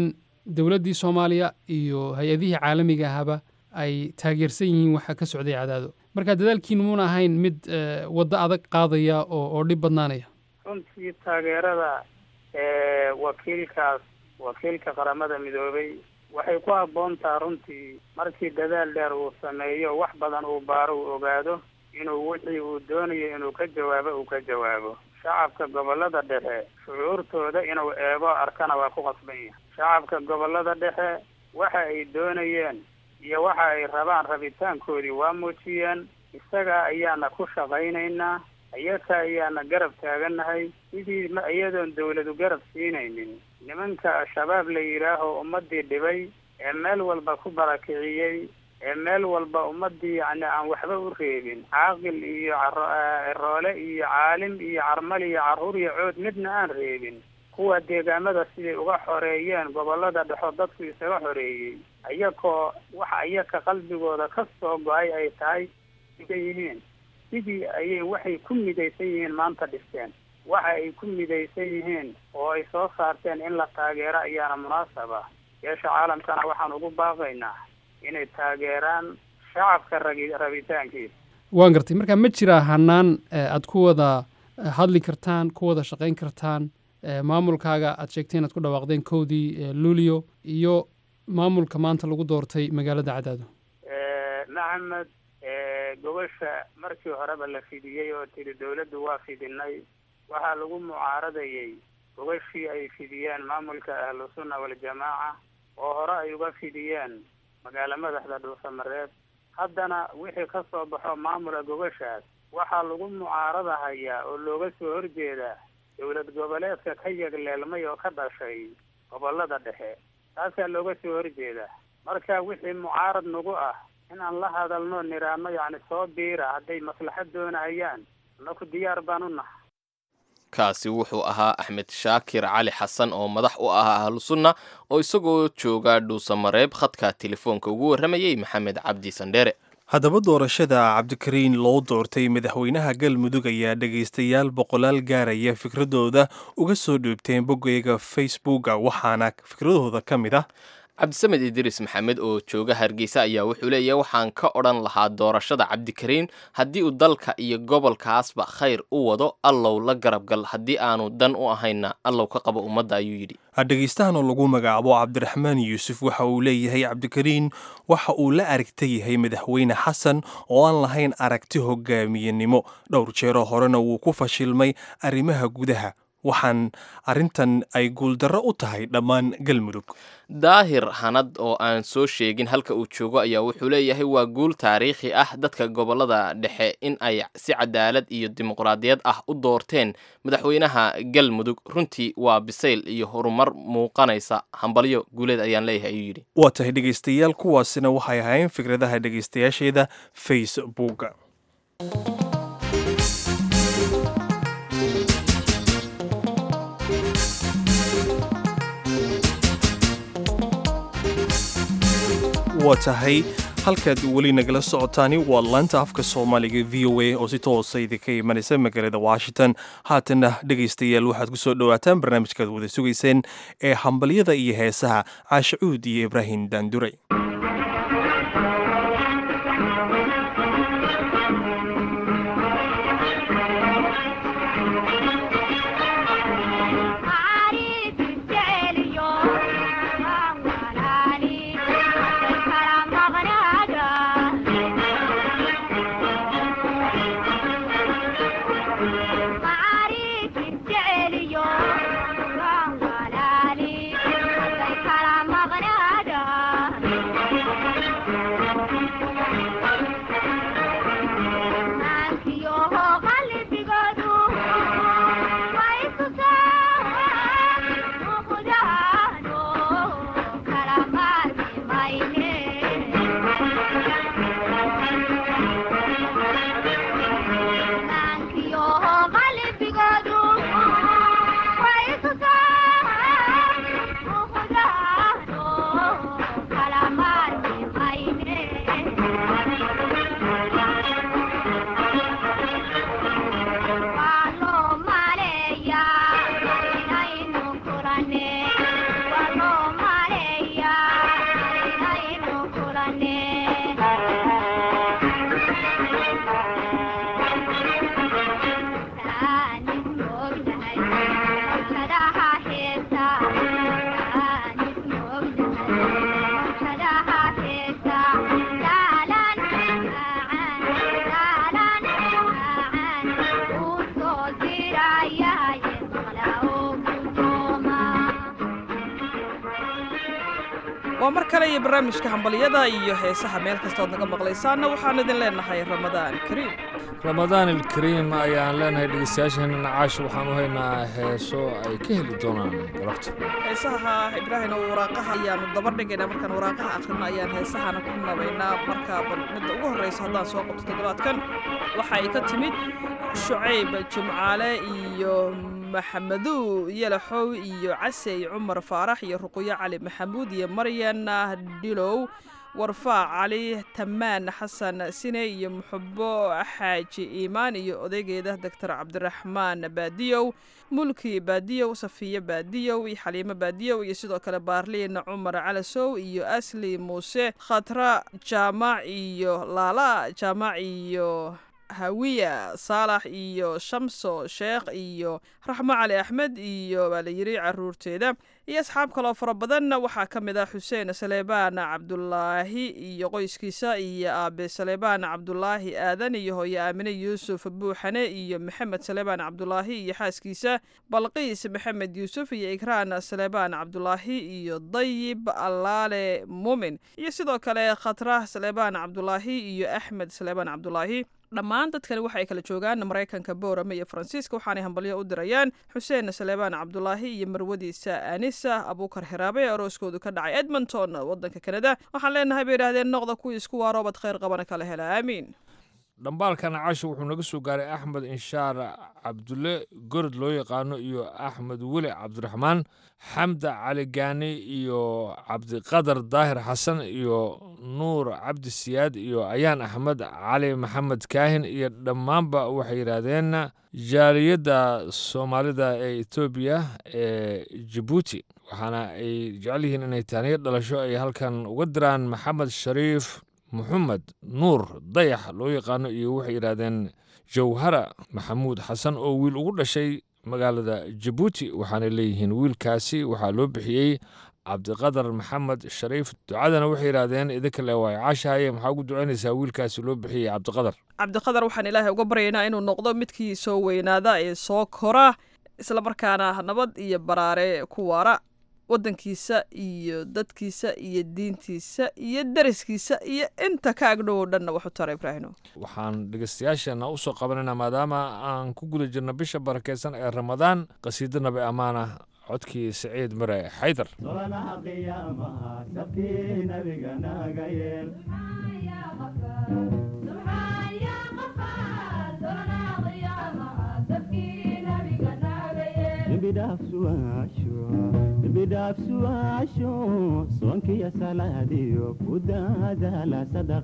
dowladdii soomaaliya iyo hay-adihii caalamiga ahaba ay taageersan yihiin waxa ka socday cadaado marka dadaalkiinu muuna ahayn mid eh, waddo adag qaadaya oo oo dhib badnaanaya runtii taageerada ee wakiilkaas wakiilka qaramada midoobay waxay ku habboon taha runtii markii dadaal dheer uu sameeyo wax badan uu baaro uu ogaado inuu wixii uu doonayo inuu ka jawaabo uu ka jawaabo shacabka gobollada dhexe shucuurtooda inuu eego arkana waa ku qasban yahay shacabka gobollada dhexe waxa ay doonayeen iyo waxa ay rabaan rabitaankoodii waa muujiyeen isaga ayaana ku shaqaynaynaa iyaga ayaana garab taagannahay sidii ma iyadoon dawladu garab siinaynin nimanka shabaab la yidhaaho ummadii dhibay ee meel walba ku barakiciyey ee meel walba ummadii yacni aan waxba u reebin caaqil iyo caro- ciroole iyo caalim iyo carmal iyo carruur iyo cood midna aan reebin kuwa deegaamada siday uga xoreeyeen gobollada dhexo dadku isaga xoreeyey iyakoo waxa iyaka qalbigooda ka soo go-ay ay tahay ka yihiin sidii ayay waxay ku midaysan yihiin maanta dhisteen waxa ay ku midaysan yihiin oo ay soo saarteen in la taageero ayaana munaasab ah yeesha caalamkana waxaan ugu baaqaynaa inay taageeraan shacabka ragi rabitaankiisa waan gartay marka ma jiraa hanaan eh, aad ku wada eh, hadli kartaan ku wada shaqayn kartaan eh, maamulkaaga aad sheegteen aad ku dhawaaqdeen kowdii eh, luulyo iyo maamulka maanta lagu doortay magaalada cadaado maxamed gobasha markii horeba la fidiyey oo tiri dawladdu waa fidinay waxaa lagu mucaaradayey gobashii ay fidiyeen maamulka ahlu sunna waljamaaca oo hore ay uga fidiyeen magaalo madaxda dhuusamareed haddana wixii ka soo baxo maamula gobashaas waxaa lagu mucaaradahayaa oo looga soo horjeedaa dowlad goboleedka ka yagleelmay oo ka dhashay gobollada dhexe taasaa looga soo horjeedaa marka wixii mucaarad nagu ah in aan la hadalno niraano yacni soo biira hadday maslaxad doonayaan annaku diyaar baan u nahay kaasi wuxuu ahaa axmed shaakir cali xasan oo madax u ah ahlu sunna oo isagoo jooga dhuusamareeb khadka telefoonka ugu warramayey maxamed cabdi sandheere haddaba doorashada cabdikariin loo doortay madaxweynaha galmudug ayaa dhegaystayaal boqolaal gaaraya fikradooda uga soo dhoobteen boggeyga facebooka waxaana fikradooda ka mid ah cabdisamed idriis maxamed oo jooga hargeysa ayaa wuxuu leeyahay waxaan ka odhan lahaa doorashada cabdikariin haddii uu dalka iyo gobolkaasba khayr u wado allow la garabgal haddii aanu dan u ahayna allow ka qabo ummadda ayuu yidhi dhegaystahan oo lagu magacaabo cabdiraxmaan yuusuf waxa uu leeyahay cabdikariin waxa uu la aragta yahay madaxweyne xasan oo aan lahayn aragti hogaamiyenimo dhowr jeero horena wuu ku fashilmay arrimaha gudaha waxaan arrintan ay guuldarro u tahay dhammaan galmudug daahir hanad oo aan soo sheegin halka uu joogo ayaa wuxuu leeyahay waa guul taariikhi ah dadka gobollada dhexe in ay si cadaalad iyo dimuqraadiyad ah u doorteen madaxweynaha galmudug runtii waa bisayl iyo horumar muuqanaysa hambalyo guuleed ayaan leeyahay ayuu yidhi waa tahay dhegaystayaal kuwaasina waxay ahayn fikradaha dhegaystayaasheeda facebooka waa tahay halkaad weli nagala socotaani waa laanta afka soomaaliga v o a oo si toosa idinka imanaysa magaalada washington haatana dhegaystayaal waxaad ku soo dhowaataan barnaamijkaad wada sugayseen ee hambalyada iyo heesaha caashacuud iyo ibraahim daanduray waa mar kale iyo barnaamijka hambalyada iyo heesaha meel kastood naga maqlaysaanna waxaan idin leenahay ramadaan kariim ramadaan ilkariim ayaan leenahay dhegeystayaasheenna nacaasha waxaan u haynaa heeso ay ka heli doonaan galabta heesaha ibraahim oo waraaqaha ayaanu daba dhigaynaa markaan waraaqaha akhrino ayaan heesahana ku nabaynaa markaa bal midda ugu horreysa haddaan soo qabto toddobaadkan waxa ay ka timid shucayb jimcaale iyo maxamedow yalaxow iyo casey cumar faarax iyo ruqyo cali maxamuud iyo maryan dhilow warfaa cali tamaan xasan sine iyo muxubo xaaji iimaan iyo odaygeeda doctor cabdiraxmaan baadiyow mulki baadiyow safiye baadiyow iyo xaliimo baadiyow iyo sidoo kale baarliin cumar calasow iyo asli muuse khatra jaamac iyo laala jaamac iyo hawiya saalax iyo shamso sheekh iyo raxmo cali axmed iyo baa la yiri caruurteeda iyo asxaab kaloo fara badan waxaa ka mid ah xuseen saleebaan cabdulaahi iyo qoyskiisa iyo aabe saleebaan cabdulaahi aadan iyo hooye aamine yuusuf buuxane iyo maxamed saleebaan cabdulaahi iyo xaaskiisa balqiis maxamed yuusuf iyo ikraan saleebaan cabdulaahi iyo dayib allaale muumin iyo sidoo kale khatrah saleebaan cabdulaahi iyo axmed saleebaan cabdulaahi dhammaan dadkani waxa ay kala joogaan maraykanka boorame iyo faransiiska waxaanay hambalyo u dirayaan xuseen saleebaan cabdulaahi iyo marwadiisa anisa abuukar hiraabe ee arooskoodu ka dhacay edmonton wadanka kanada waxaan leenahay bay yidhahdeen noqda kuwii isku waaroobad khayr qabana kala hela aamiin dhambaalka nacaasha wuxuu naga soo gaaray axmed inshaar cabdulle gorod loo yaqaano iyo axmed weli cabdiraxmaan xamda cali gaani iyo cabdiqadar daahir xasan iyo nuur cabdi siyaad iyo ayaan axmed cali maxamed kaahin iyo dhammaanba waxay yidhaahdeen jaaliyadda soomaalida ee etoobiya ee jabuuti waxaana ay jecel yihiin inay taaniyo dhalasho ay halkan uga diraan maxamed shariif moxamed nuur dayax loo yaqaano iyo waxay yidhaahdeen jawhara maxamuud xasan oo wiil ugu dhashay magaalada jabuuti waxaanay leeyihiin wiilkaasi waxaa loo bixiyey cabdiqadar maxamed shariif ducadana waxay yidhaahdeen idinka le waay caashahaye maxaa ugu ducaynaysaa wiilkaasi loo bixiyey cabdiqadar cabdiqadar waxaan ilaahay uga baryaynaa inuu noqdo midkii soo weynaada ee soo kora islamarkaana nabad iyo baraare ku waara waddankiisa iyo dadkiisa iyo diintiisa iyo dariskiisa iyo inta ka agdhow oo dhanna waxu tara ibraahino waxaan dhegeystayaasheenna u soo qabanaynaa maadaama aan ku guda jirno bisha barakeysan ee ramadaan qasiido nabi ammaana codkii saciid mare xaydar bidhaafsu'aasho soonkiyo salaadiyo ku daadaala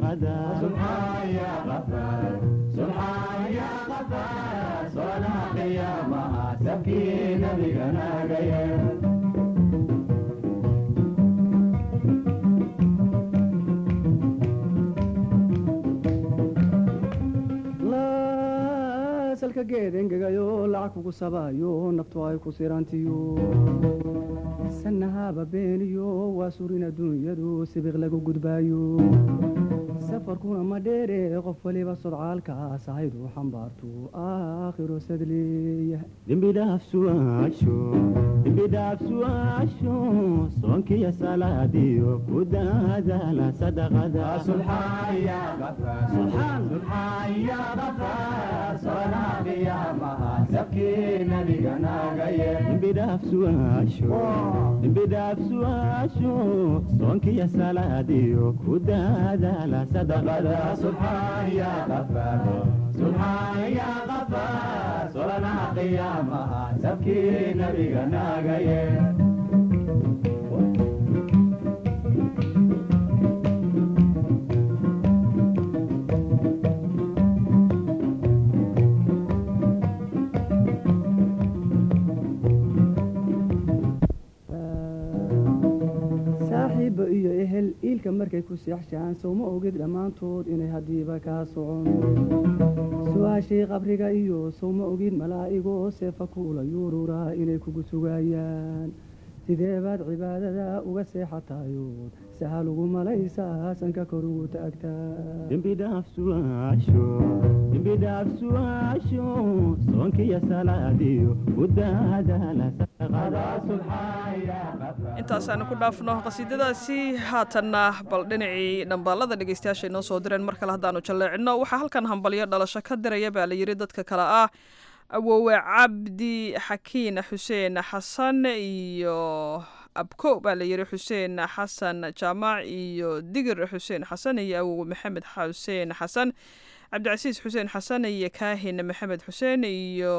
salka geed engegayo lacag kugu sabaayo naftu ay ku sirantiyo sanahaba beeniyo waa surin adduunyadu sibiq lagu gudbaayo safarkuna ma dheere qof waliba sodcaalkaas ahaydu xambaartu aakhiro sadleeya dembidhaafsu'aasho soonkiyo salaadiyo ku daadaala dembidhaafsu'aasho soonkiyo salaadiyo ku daadaala solanaha qiyaamaha sabkii nabiga naagaye saaxiibba iyo ehel iilka markay ku seexshaan sowma ogid dhammaantood inay haddiiba kaa socon su-aashii qabriga iyo sowma ogid malaa'igoo seefa kuula yuururaa inay kugu sugayaan sidee baad cibaadada uga seexatayood sahal ugu malaysaa sanka kor ugu taagtaa dembi dhaaf su'aasho dembi dhaaf su'aasho soonkiyo salaadiyo ku daadaala intaasaanu ku dhaafno qasiidadaasi haatanna bal dhinacii dhambaalada dhegeystayaasha inoo soo direen mar kale haddaanu jalleecino waxaa halkan hambalyo dhalasho ka diraya baa la yidhi dadka kale ah awoowe cabdi xakiin xuseen xasan iyo abko baa la yidhi xuseen xasan jaamac iyo digir xuseen xasan iyo awowe maxamed xuseen xasan cabdicasiis xuseen xasan iyo kaahin maxamed xuseen iyo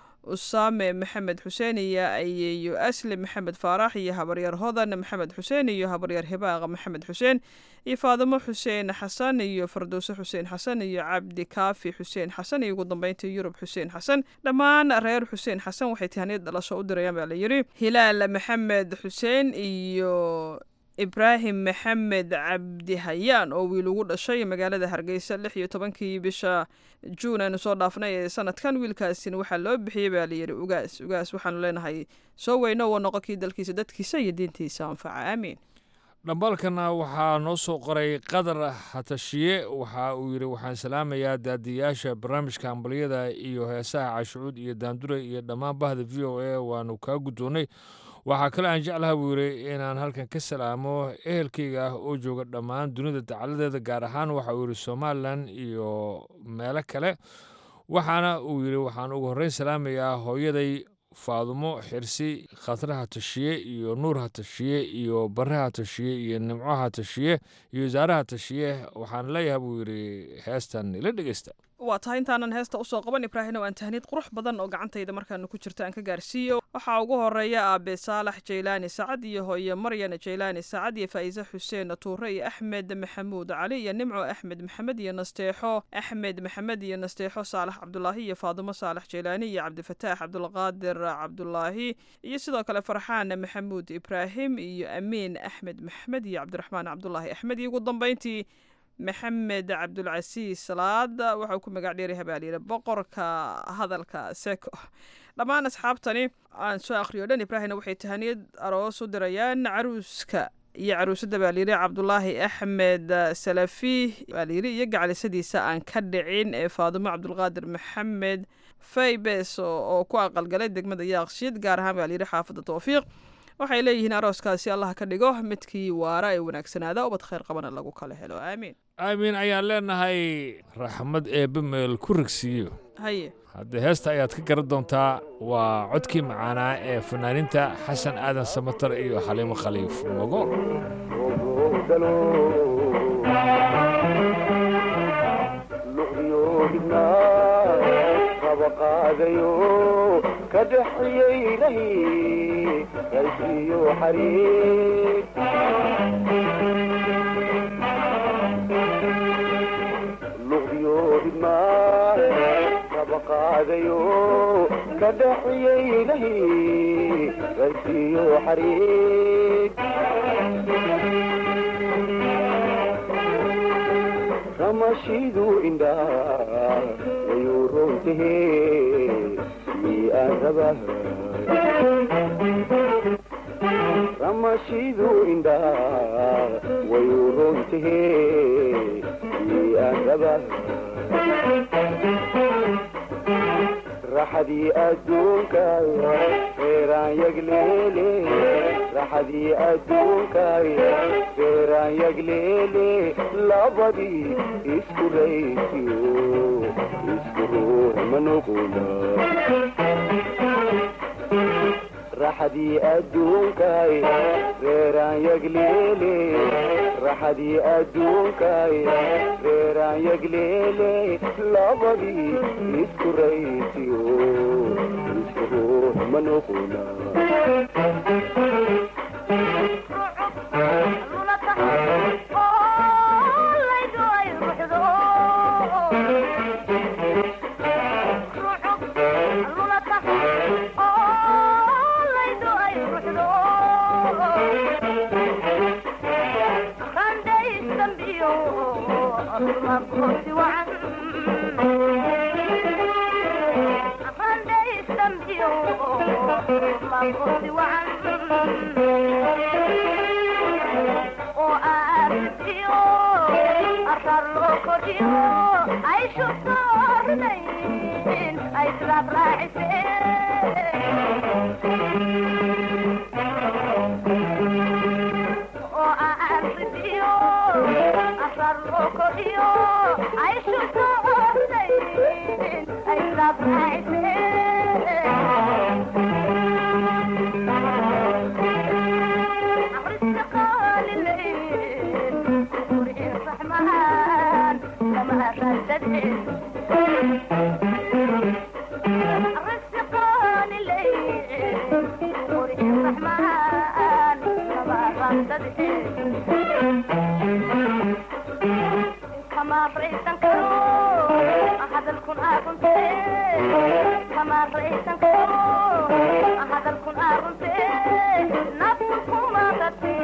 usaame maxamed xuseen iyo ayeyo asli maxamed faarax iyo habaryar hodan maxamed xuseen iyo habaryar hibaaq maxamed xuseen iyo faadimo xuseen xasan iyo fardowse xuseen xasan iyo cabdi kaafi xuseen xasan iyo ugu dambeyntii yurub xuseen xasan dhammaan reer xuseen xasan waxay tihaniyad dhalasho u dirayaan baa la yidhi hilaal maxamed xuseen iyo ibraahim maxamed cabdi hayaan oo wiil ugu dhashay magaalada hargeysa lix iyo tobankii bisha juun aynu soo dhaafnay ee sanadkan wiilkaasina waxaa loo bixiyey baa layidhi ugaas ugaas waxaanu leenahay soo weyno wa noqo kii dalkiisa dadkiisa iyo diintiisa anfaca aamiin dhambaalkana waxaa noo soo qoray qadar hatashiye waxa uu yidhi waxaan salaamayaa daadiyaasha barnaamijka hambalyada iyo heesaha cashucuud iyo daandure iyo dhammaan bahda v o a waanu kaa guddoonnay waxaa kale aan jeclaha buu yidhi inaan halkan ka salaamo ehelkayga ah oo jooga dhammaan dunida dacaladeeda gaar ahaan waxa uu yidhi somalilan iyo meelo kale waxaana uu yidhi waxaan ugu horreyn salaamayaa hooyaday faadumo xirsi khatre hatashiye iyo nuur hatashiye iyo bare hatashiye iyo nimco hatashiye iyo wasaare hatashiye waxaan leeyahay buu yidhi heestan ila dhegeysta waa tahay intaanan heesta usoo qaban ibraahim oo aan tahniid qurux badan oo gacantayda markaanu ku jirto aan ka gaarsiiyo waxaa ugu horeeya aabe saalax jaylaani sacad iyo hooye maryan jaylaani sacad iyo faa'iise xuseen tuure iyo axmed maxamuud cali iyo nimco axmed maxamed iyo nasteexo axmed maxamed iyo nasteexo saalax cabdulaahi iyo faadimo saalax jaylaani iyo cabdifataax cabdulqaadir cabdulaahi iyo sidoo kale farxaan maxamuud ibraahim iyo amiin axmed maxamed iyo cabdiraxmaan cabdulaahi axmed iyo ugu dambeyntii maxamed cabdulcasiis salaad waxauu ku magac dheeray habaalyire boqorka hadalka seko dhammaan asxaabtani aan soo akhriyo dhan ibraahimna waxay tahaniyad aroos u dirayaan caruuska iyo caruusada baalyiri cabdulaahi axmed salafi baalyiri iyo gacalisadiisa aan ka dhicin ee faadimo cabdulqaadir maxamed faybes oo ku aqalgalay degmada yaaqshiid gaar ahaan baalyiri xaafadda towfiiq waxay leeyihiin arooskaasi allah ka dhigo midkii waara ee wanaagsanaada ubad khayr qabana lagu kala helo aamiin aamiin ayaan leenahay raxmad eebbe meel ku rigsiiyo haye haddee heesta ayaad ka garan doontaa waa codkii macaanaa ee fanaaninta xasan aadan samatar iyo xaliimo khaliif mogool ka dhexyeelahi raysiyo xariir luqdiyo ridmaa raba qaadayo ka dhexyeelahi raysiyo xariir ramashidu indhaa wayuu roontahe ramashidu indhaa wayuu roontahe aan raba raxadii adduunkaay reeraan yagleele raxadii adduunkaay reeraan yagleele labadii isku raysiyo isku ruux ma noqona raxadii adduunkaay reeraan yagleele raxadii adduunkaay reeraan yagleele labadii isku raysiyo isku ruux ma noqona Thank you. oo aarsiyo arar loo kordhiyo ay shubto ridayn ay sidaad raaciseen oo aarsiyo arar loo kordhiyo ay shubto ridayn ay sidaad kama raysan karo hadalkun aagunte kama raysan karo hadalkun aagunte naftu kuma qate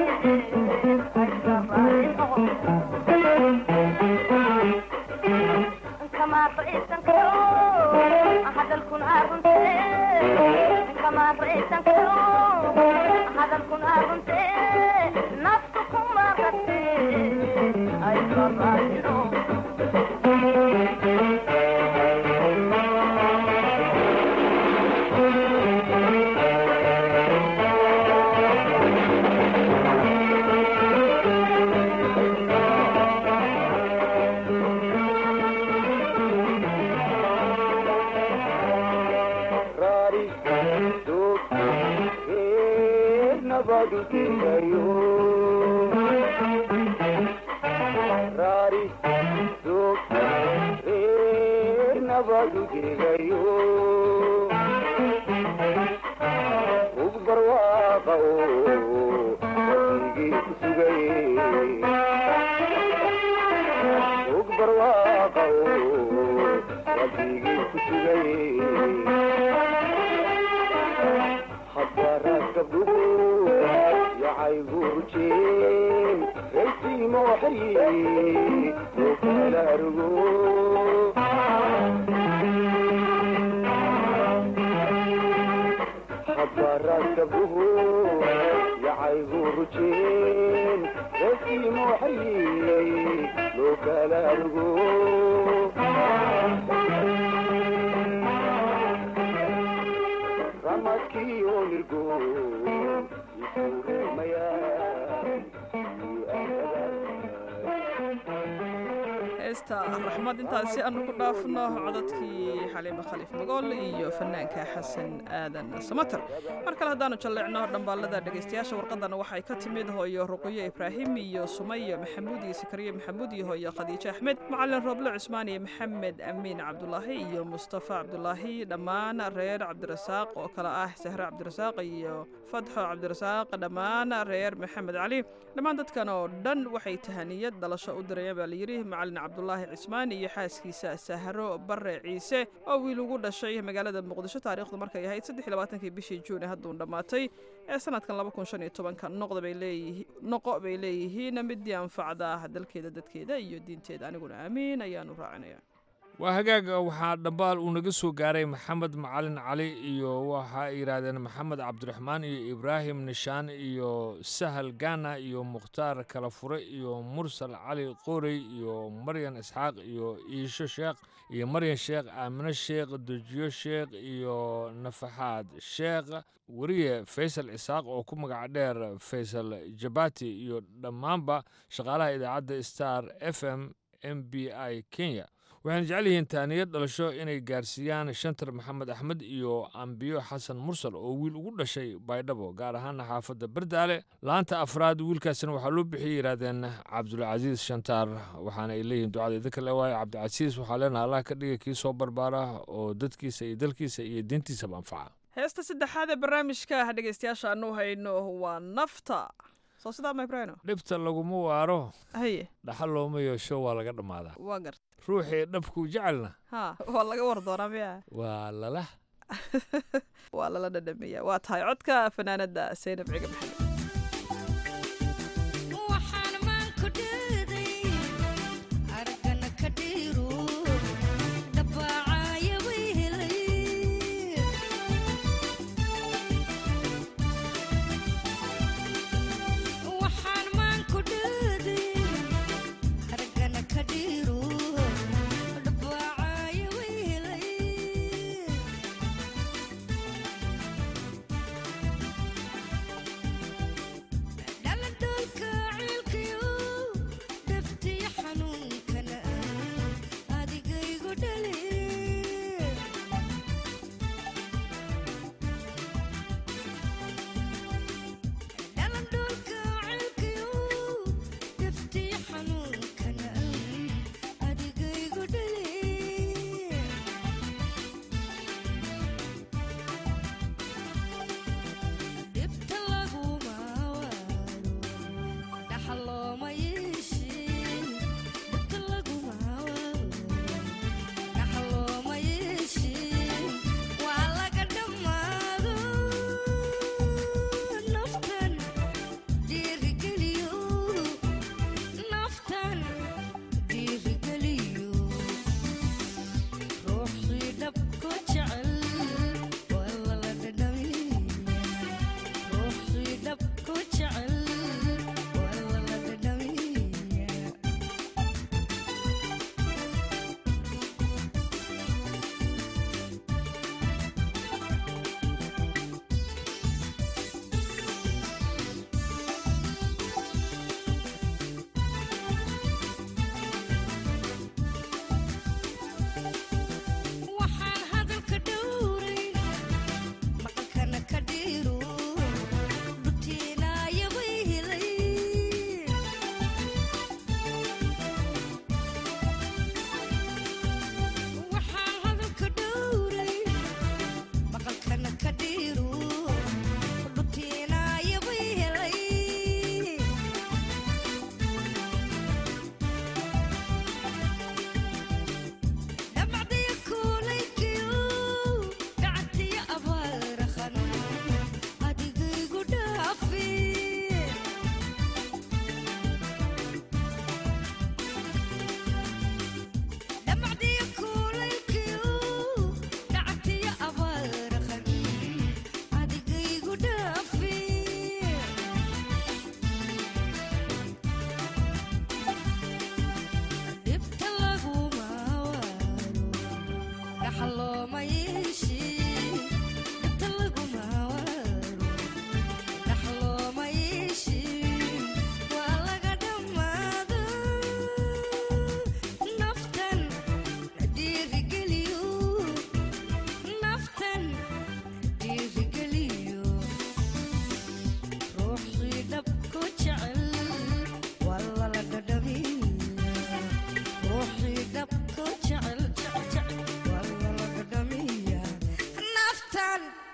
kama raysan karo hadalkun aagunte kama raysan karo hadalkun aagunte naftu kuma qate ay sarraayino raari duug reer nabadu degayo raari duug reer nabadu degayo ug barwaaqa oo wadigii ku sugay ug barwaaqa oo wadigii ku sugay haddaraad gabdhugu yacaygu rujeen raysiimo xiri oo kala argo haddaraad gabdhugu yacaygu rujeen raysiimo xiri loo kala argo ramadkii oo nirgo heesta raxmad intaasi aanu ku dhaafno codadkii xaliime khaliif magool iyo fanaanka xasan aadan samater mar kale haddaanu jalleecno dhambaalada dhegaystayaasha warqadana waxay ka timid hooyo ruqiyo ibraahim iyo sumayo maxamuud iyo sakariye maxamuud iyo hooyo khadiijo axmed macalin rooble cusmaan iyo maxamed amiin cabdulaahi iyo mustafa cabdulaahi dhammaan reer cabdirasaaq oo kale ah sahre cabdirasaaq iyo fatxo cabdirasaaq dhammaan reer maxamed cali dhammaan dadkan oo dhan waxay tahaniyad dhalasho u dirayaan baa layidhi macalin cabdulaahi cismaan iyo xaaskiisa sahro bare ciise oo wiil ugu dhashay magaalada muqdisho taariikhdu markay ahayd saddexlabaatankii bishii juun ee hadduun dhammaatay ee sanadkan laba kun shan iyo tobanka noqda bay leeyihiin noqo bay leeyihiin midii anfacda dalkeeda dadkeeda iyo diinteeda aniguna aamiin ayaanu raacinaya waa hagaaga waxaa dhambaal uu naga soo gaaray maxamed macalin cali iyo waxa ay yidhaahdeen maxamed cabdiraxmaan iyo ibraahim nishaan iyo sahal gana iyo mukhtaar kalafure iyo mursal cali qorey iyo maryan isxaaq iyo iisho sheekh iyo maryan sheekh aamino sheekh dejiyo sheekh iyo nafaxaad sheekh weriye faysal cisaaq oo ku magac dheer faysal jabati iyo dhammaanba shaqaalaha idaacadda star f m m b i kenya waxayna jecel yihiin taaniyad dhalasho inay gaarsiiyaan shantar maxamed axmed iyo ambiyo xasan mursal oo wiil ugu dhashay baydhabo gaar ahaana xaafadda bardaale laanta afraad wiilkaasina waxaa loo bixiyay yidhaahdeen cabdulcasiis shantaar waxaana ay leeyihiin ducada idinka le waaye cabdicasiis waxaa leenaha allah ka dhiga kii soo barbaara oo dadkiisa iyo dalkiisa iyo diintiisaba anfaca heesta saddexaad ee barnaamijka dhegaystayaasha aanu hayno waa nafta soo sidaa ma ibraahino dhibta laguma waaro haye dhaxal looma yeesho waa laga dhammaadaa waa garta ruuxii dhabkuu jecelna ha waa laga war doonaa miya waa lala waa lala dhadhamiya waa tahay codka fanaanada saynab ciga maxamed Thank you.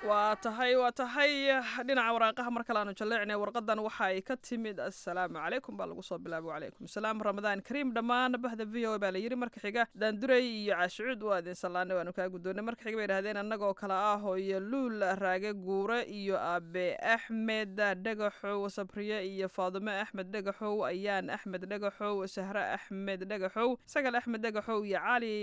waa tahay waa tahay dhinaca waraaqaha mar kale aanu jalleecnay warqadan waxa ay ka timid assalaamu calaykum baa lagu soo bilaabay wacalaykum salaam ramadaan kariim dhammaan bahda v o baa la yidhi marka xiga daanduray iyo caashicuud waa idin sallaanay waanu kaa guddoonnay marka xiga bay idhahdeen annagoo kale ah hooyo luul raage guure iyo aabe axmed dhagaxow sabriye iyo faadime axmed dhagaxow ayaan axmed dhagaxow sahre axmed dhagaxow sagal axmed dhagaxow iyo cali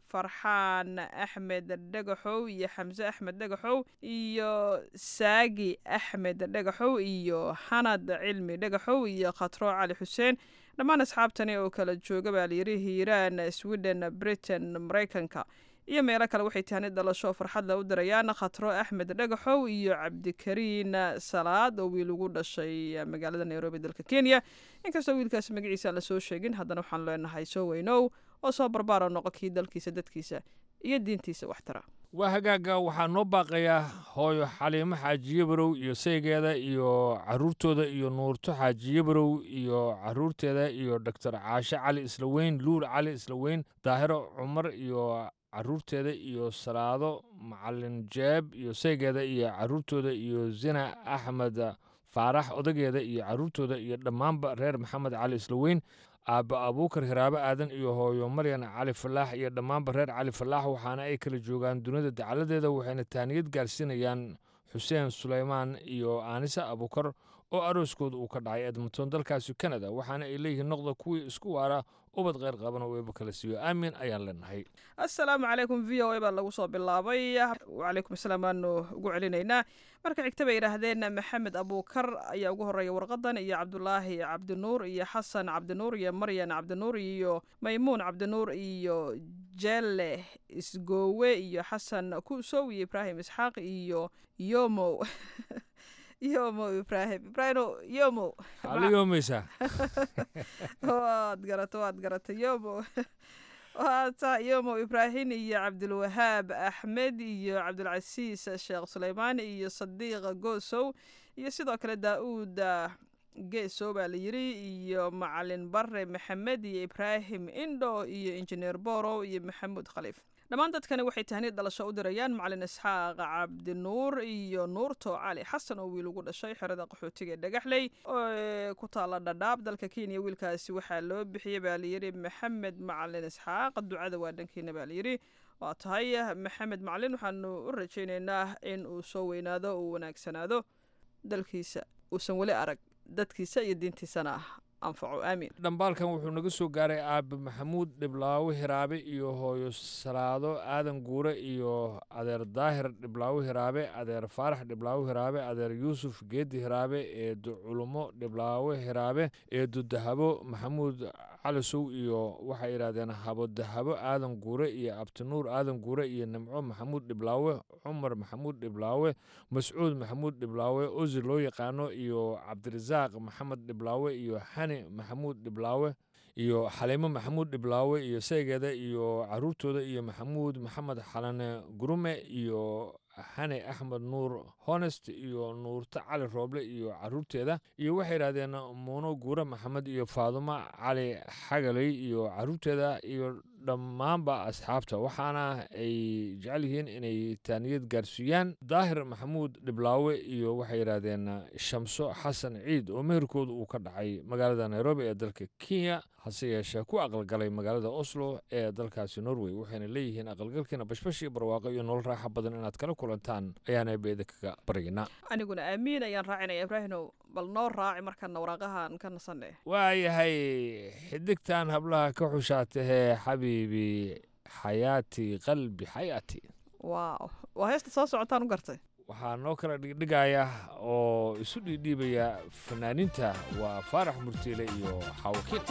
farxaan axmed dhagaxow iyo xamse axmed dhagaxow iyo saagi axmed dhagaxow iyo xanad cilmi dhagaxow iyo khatro cali xuseen dhammaan asxaabtani oo kala jooga baa layidhi hiiraan sweden britain maraykanka iyo meelo kale waxay tahani dhalasho farxadla u dirayaan khatro axmed dhagaxow iyo cabdikariin salaad oo wiil ugu dhashay magaalada nairobi dalka kenya inkastoo wiilkaas magaciisa aan lasoo sheegin haddana waxaan leenahay soo weynow oo soo barbaaro noqo kii dalkiisa dadkiisa iyo diintiisa wax tara waa hagaaga waxaa noo baaqayaa hooyo xaliimo xaajiye barow iyo saygeeda iyo caruurtooda iyo nuurto xaajiye barow iyo caruurteeda iyo doctor caashe cali islaweyn luul cali islaweyn daahiro cumar iyo caruurteeda iyo salaado macalin jeeb iyo saygeeda iyo caruurtooda iyo zina axmed faarax odageeda iyo caruurtooda iyo dhammaanba reer maxamed cali islaweyn aabba abuukar hiraabe aadan iyo hooyo maryan cali falaax iyo dhammaanba reer cali falaax waxaana ay kala joogaan dunida dacaladeeda waxayna taaniyad gaarsiinayaan xuseen suleymaan iyo aanisa abuukar oo arooskooda uu ka dhacay edmonton dalkaasi canada waxaana ay leeyihiin noqda kuwii isku waara ubad kheyr qaban oo eeba kala siiyo aamin ayaan leenahay assalaamu calaykum v o a baa lagu soo bilaabay wacalaykum asalaam baanu ugu celinaynaa marka xigta bay yidhaahdeen maxamed abuukar ayaa ugu horreeya warqadan iyo cabdulaahi cabdinuur iyo xasan cabdinuur iyo maryan cabdinuur iyo maymuun cabdinuur iyo jelle isgoowe iyo xasan kusow iyo ibraahim isxaaq iyo yomow yomo ibraahim ibraahimo yomo ali yoomeysaa waad garata waad garata yomo waata yomo ibraahim iyo cabdulwahaab axmed iyo cabdulcasiis sheekh suleymaan iyo sadiiq goosow iyo sidoo kale daa-uud geesow baa la yiri iyo macalin bare maxamed iyo ibraahim indho iyo injineer borow iyo maxamuud khaliif dhammaan dadkani waxay tahniid dhalasho u dirayaan macalin isxaaq cabdinuur iyo nuurto cali xasan oo wiil ugu dhashay xerada qaxootiga ee dhagaxley oo ku taala dhadhaab dalka kenya wiilkaasi waxaa loo bixiyey baa layidhi maxamed macalin isxaaq ducada waa dhankiina baa layidhi waa tahay maxamed macalin waxaanu u rajaynaynaa in uu soo weynaado uu wanaagsanaado dalkiisa uusan weli arag dadkiisa iyo diintiisana anfaco aamiin dhambaalkan wuxuu naga soo gaaray aabe maxamuud dhiblaawe hiraabe iyo hooyo salaado aadan guure iyo adeer daahir dhiblaawe hiraabe adeer faarax dhiblaawe hiraabe adeer yuusuf geedi hiraabe eedo culumo dhiblaawe hiraabe eedo dahabo maxamuud calisow iyo waxay yidhahdeen habo dahabo aadan guure iyo abtinuur aadan guure iyo nimco maxamuud dhiblaawe cumar maxamuud dhiblaawe mascuud maxamuud dhiblaawe osi loo yaqaano iyo cabdirasaaq maxamed dhiblaawe iyo xani maxamuud dhiblaawe iyo xaliimo maxamuud dhiblaawe iyo saygeeda iyo caruurtooda iyo maxamuud maxamed xalane gurume iyo xane axmed nuur honest iyo nuurto cali rooble iyo caruurteeda iyo waxay yidhahdeen muuno guure maxamed iyo faadumo cali xagaley iyo caruurteeda iyo dhammaanba asxaabta waxaana ay jecel yihiin inay taaniyad gaarsiiyaan daahir maxamuud dhiblaawe iyo waxay yidhaahdeen shamso xasan ciid oo meherkooda uu ka dhacay magaalada nairobi ee dalka kenya hase yeeshee ku aqalgalay magaalada oslo ee dalkaasi norway waxayna leeyihiin aqalgalkiina bashbash iyo barwaaqo iyo nolol raaxa badan inaad kala kulantaan ayaana beeda kaga baryaynaa aniguna aamiin ayaan raacinaya ibraahinow bal noo raaci markaana waraaqahan ka nasanne waayahay xidigtan hablaha ka xushaatahee xabiibi xayaati qalbi xayaati waaw waa heesta soo socotaan u gartay waxaa noo kala dhigdhigaya oo isu dhiidhiibaya fanaaniinta waa faarax murtiile iyo xaawakiin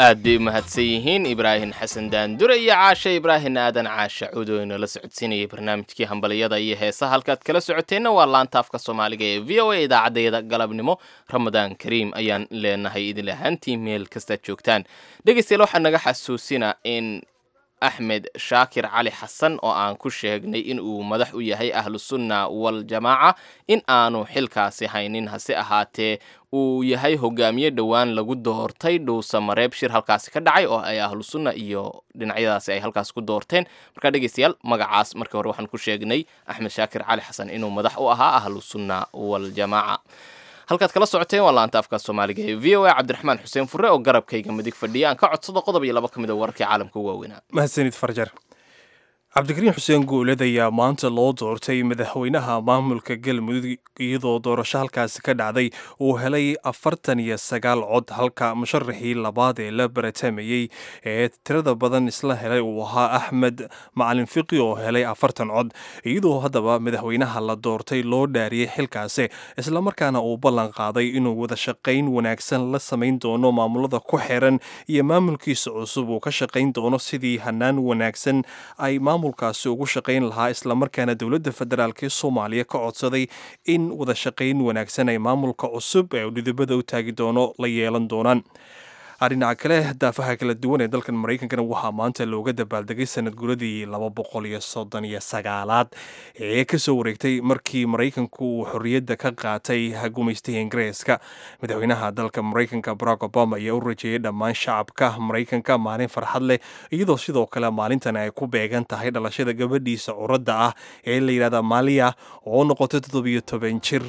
aad bay u mahadsan yihiin ibraahim xasan daandure iyo caashe ibraahim aadan caashe cudooyna la socodsiinayay barnaamijkii hambaliyada iyo heesaha halkaad kala socoteenna waa laanta afka soomaaliga ee v o a idaacaddayada galabnimo ramadaan kariim ayaan leenahay idin ahaantii meel kastaad joogtaan dhegeystayaal waxaa naga xasuusina in axmed shaakir cali xasan oo aan ku sheegnay in uu madax u yahay ahlusunna waljamaaca in aanu xilkaasi haynin hase ahaatee uu yahay hogaamiye dhowaan lagu doortay dhuusa mareeb shir halkaasi ka dhacay oo ay ahlusunna iyo dhinacyadaasi ay halkaas ku doorteen markaa dhegeystayaal magacaas markii hore waxaan ku sheegnay axmed shaakir cali xasan inuu madax u ahaa ahlusunna waljamaaca halkaad kala socoteen waa laanta afka soomaaliga ee v o a cabdiraxmaan xuseen fure oo garabkayga midig fadhiya aan ka codsado qodob iyo laba ka mid a wararkii caalamka u waaweynaa mahadsanid farjar cabdikariin xuseen guuled ayaa maanta loo doortay madaxweynaha maamulka galmudug iyadoo doorasho halkaasi ka dhacday uu helay afartan iyo sagaal cod halka musharaxii labaad ee la baratamayey ee tirada badan isla helay uu ahaa axmed macalin fiqi oo helay afartan cod iyadoo haddaba madaxweynaha la doortay loo dhaariyey xilkaasi islamarkaana uu ballan qaaday inuu wada shaqayn wanaagsan la samayn doono maamulada ku xiran iyo maamulkiisa cusub uu ka shaqayn doono sidii hanaan wanaagsan ay maamulkaasi ugu shaqayn lahaa islamarkaana dowladda federaalk ee soomaaliya ka codsaday in wada shaqayn wanaagsan ay maamulka cusub ee dhidibada u taagi doono la yeelan doonaan dhinaca kale daafaha kala duwan ee dalkan maraykankana waxaa maanta looga dabaaldegay sanad guradii laba boqol iyo soddon iyo sagaalaad ee kasoo wareegtay markii maraykanku uu xorriyadda ka qaatay gumaystihii ingiriiska madaxweynaha dalka maraykanka barack obama ayaa u rajeeyey dhammaan shacabka maraykanka maalin farxad leh iyadoo sidoo kale maalintan ay ku beegan tahay dhalashada gabadhiisa curadda ah ee la yidhahda maaliya oo noqotay toddobiyo toban jir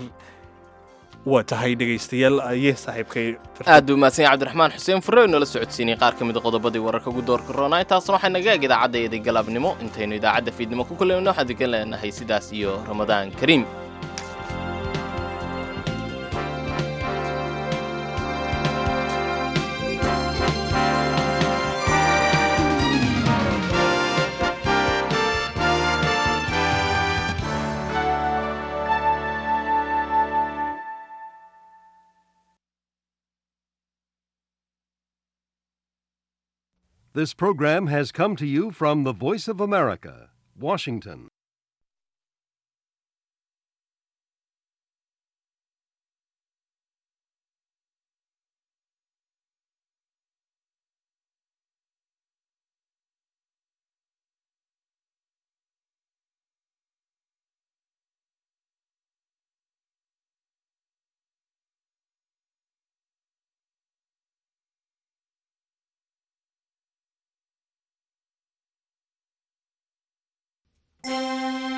waa tahay dhegaystayaal ayee saaxiibkay aad buu mahadsan yahay cabdiraxmaan xuseen furre inoola socodsiinay qaar ka mid a qodobadii wararka ugu doorka roonaa intaasna waxay naga eg idaacaddaeeday galabnimo intaynu idaacadda fiidnimo ku kulayno waxaan degan leenahay sidaas iyo ramadaan kariim This program has come to you from the Voice of America, Washington. Thank you.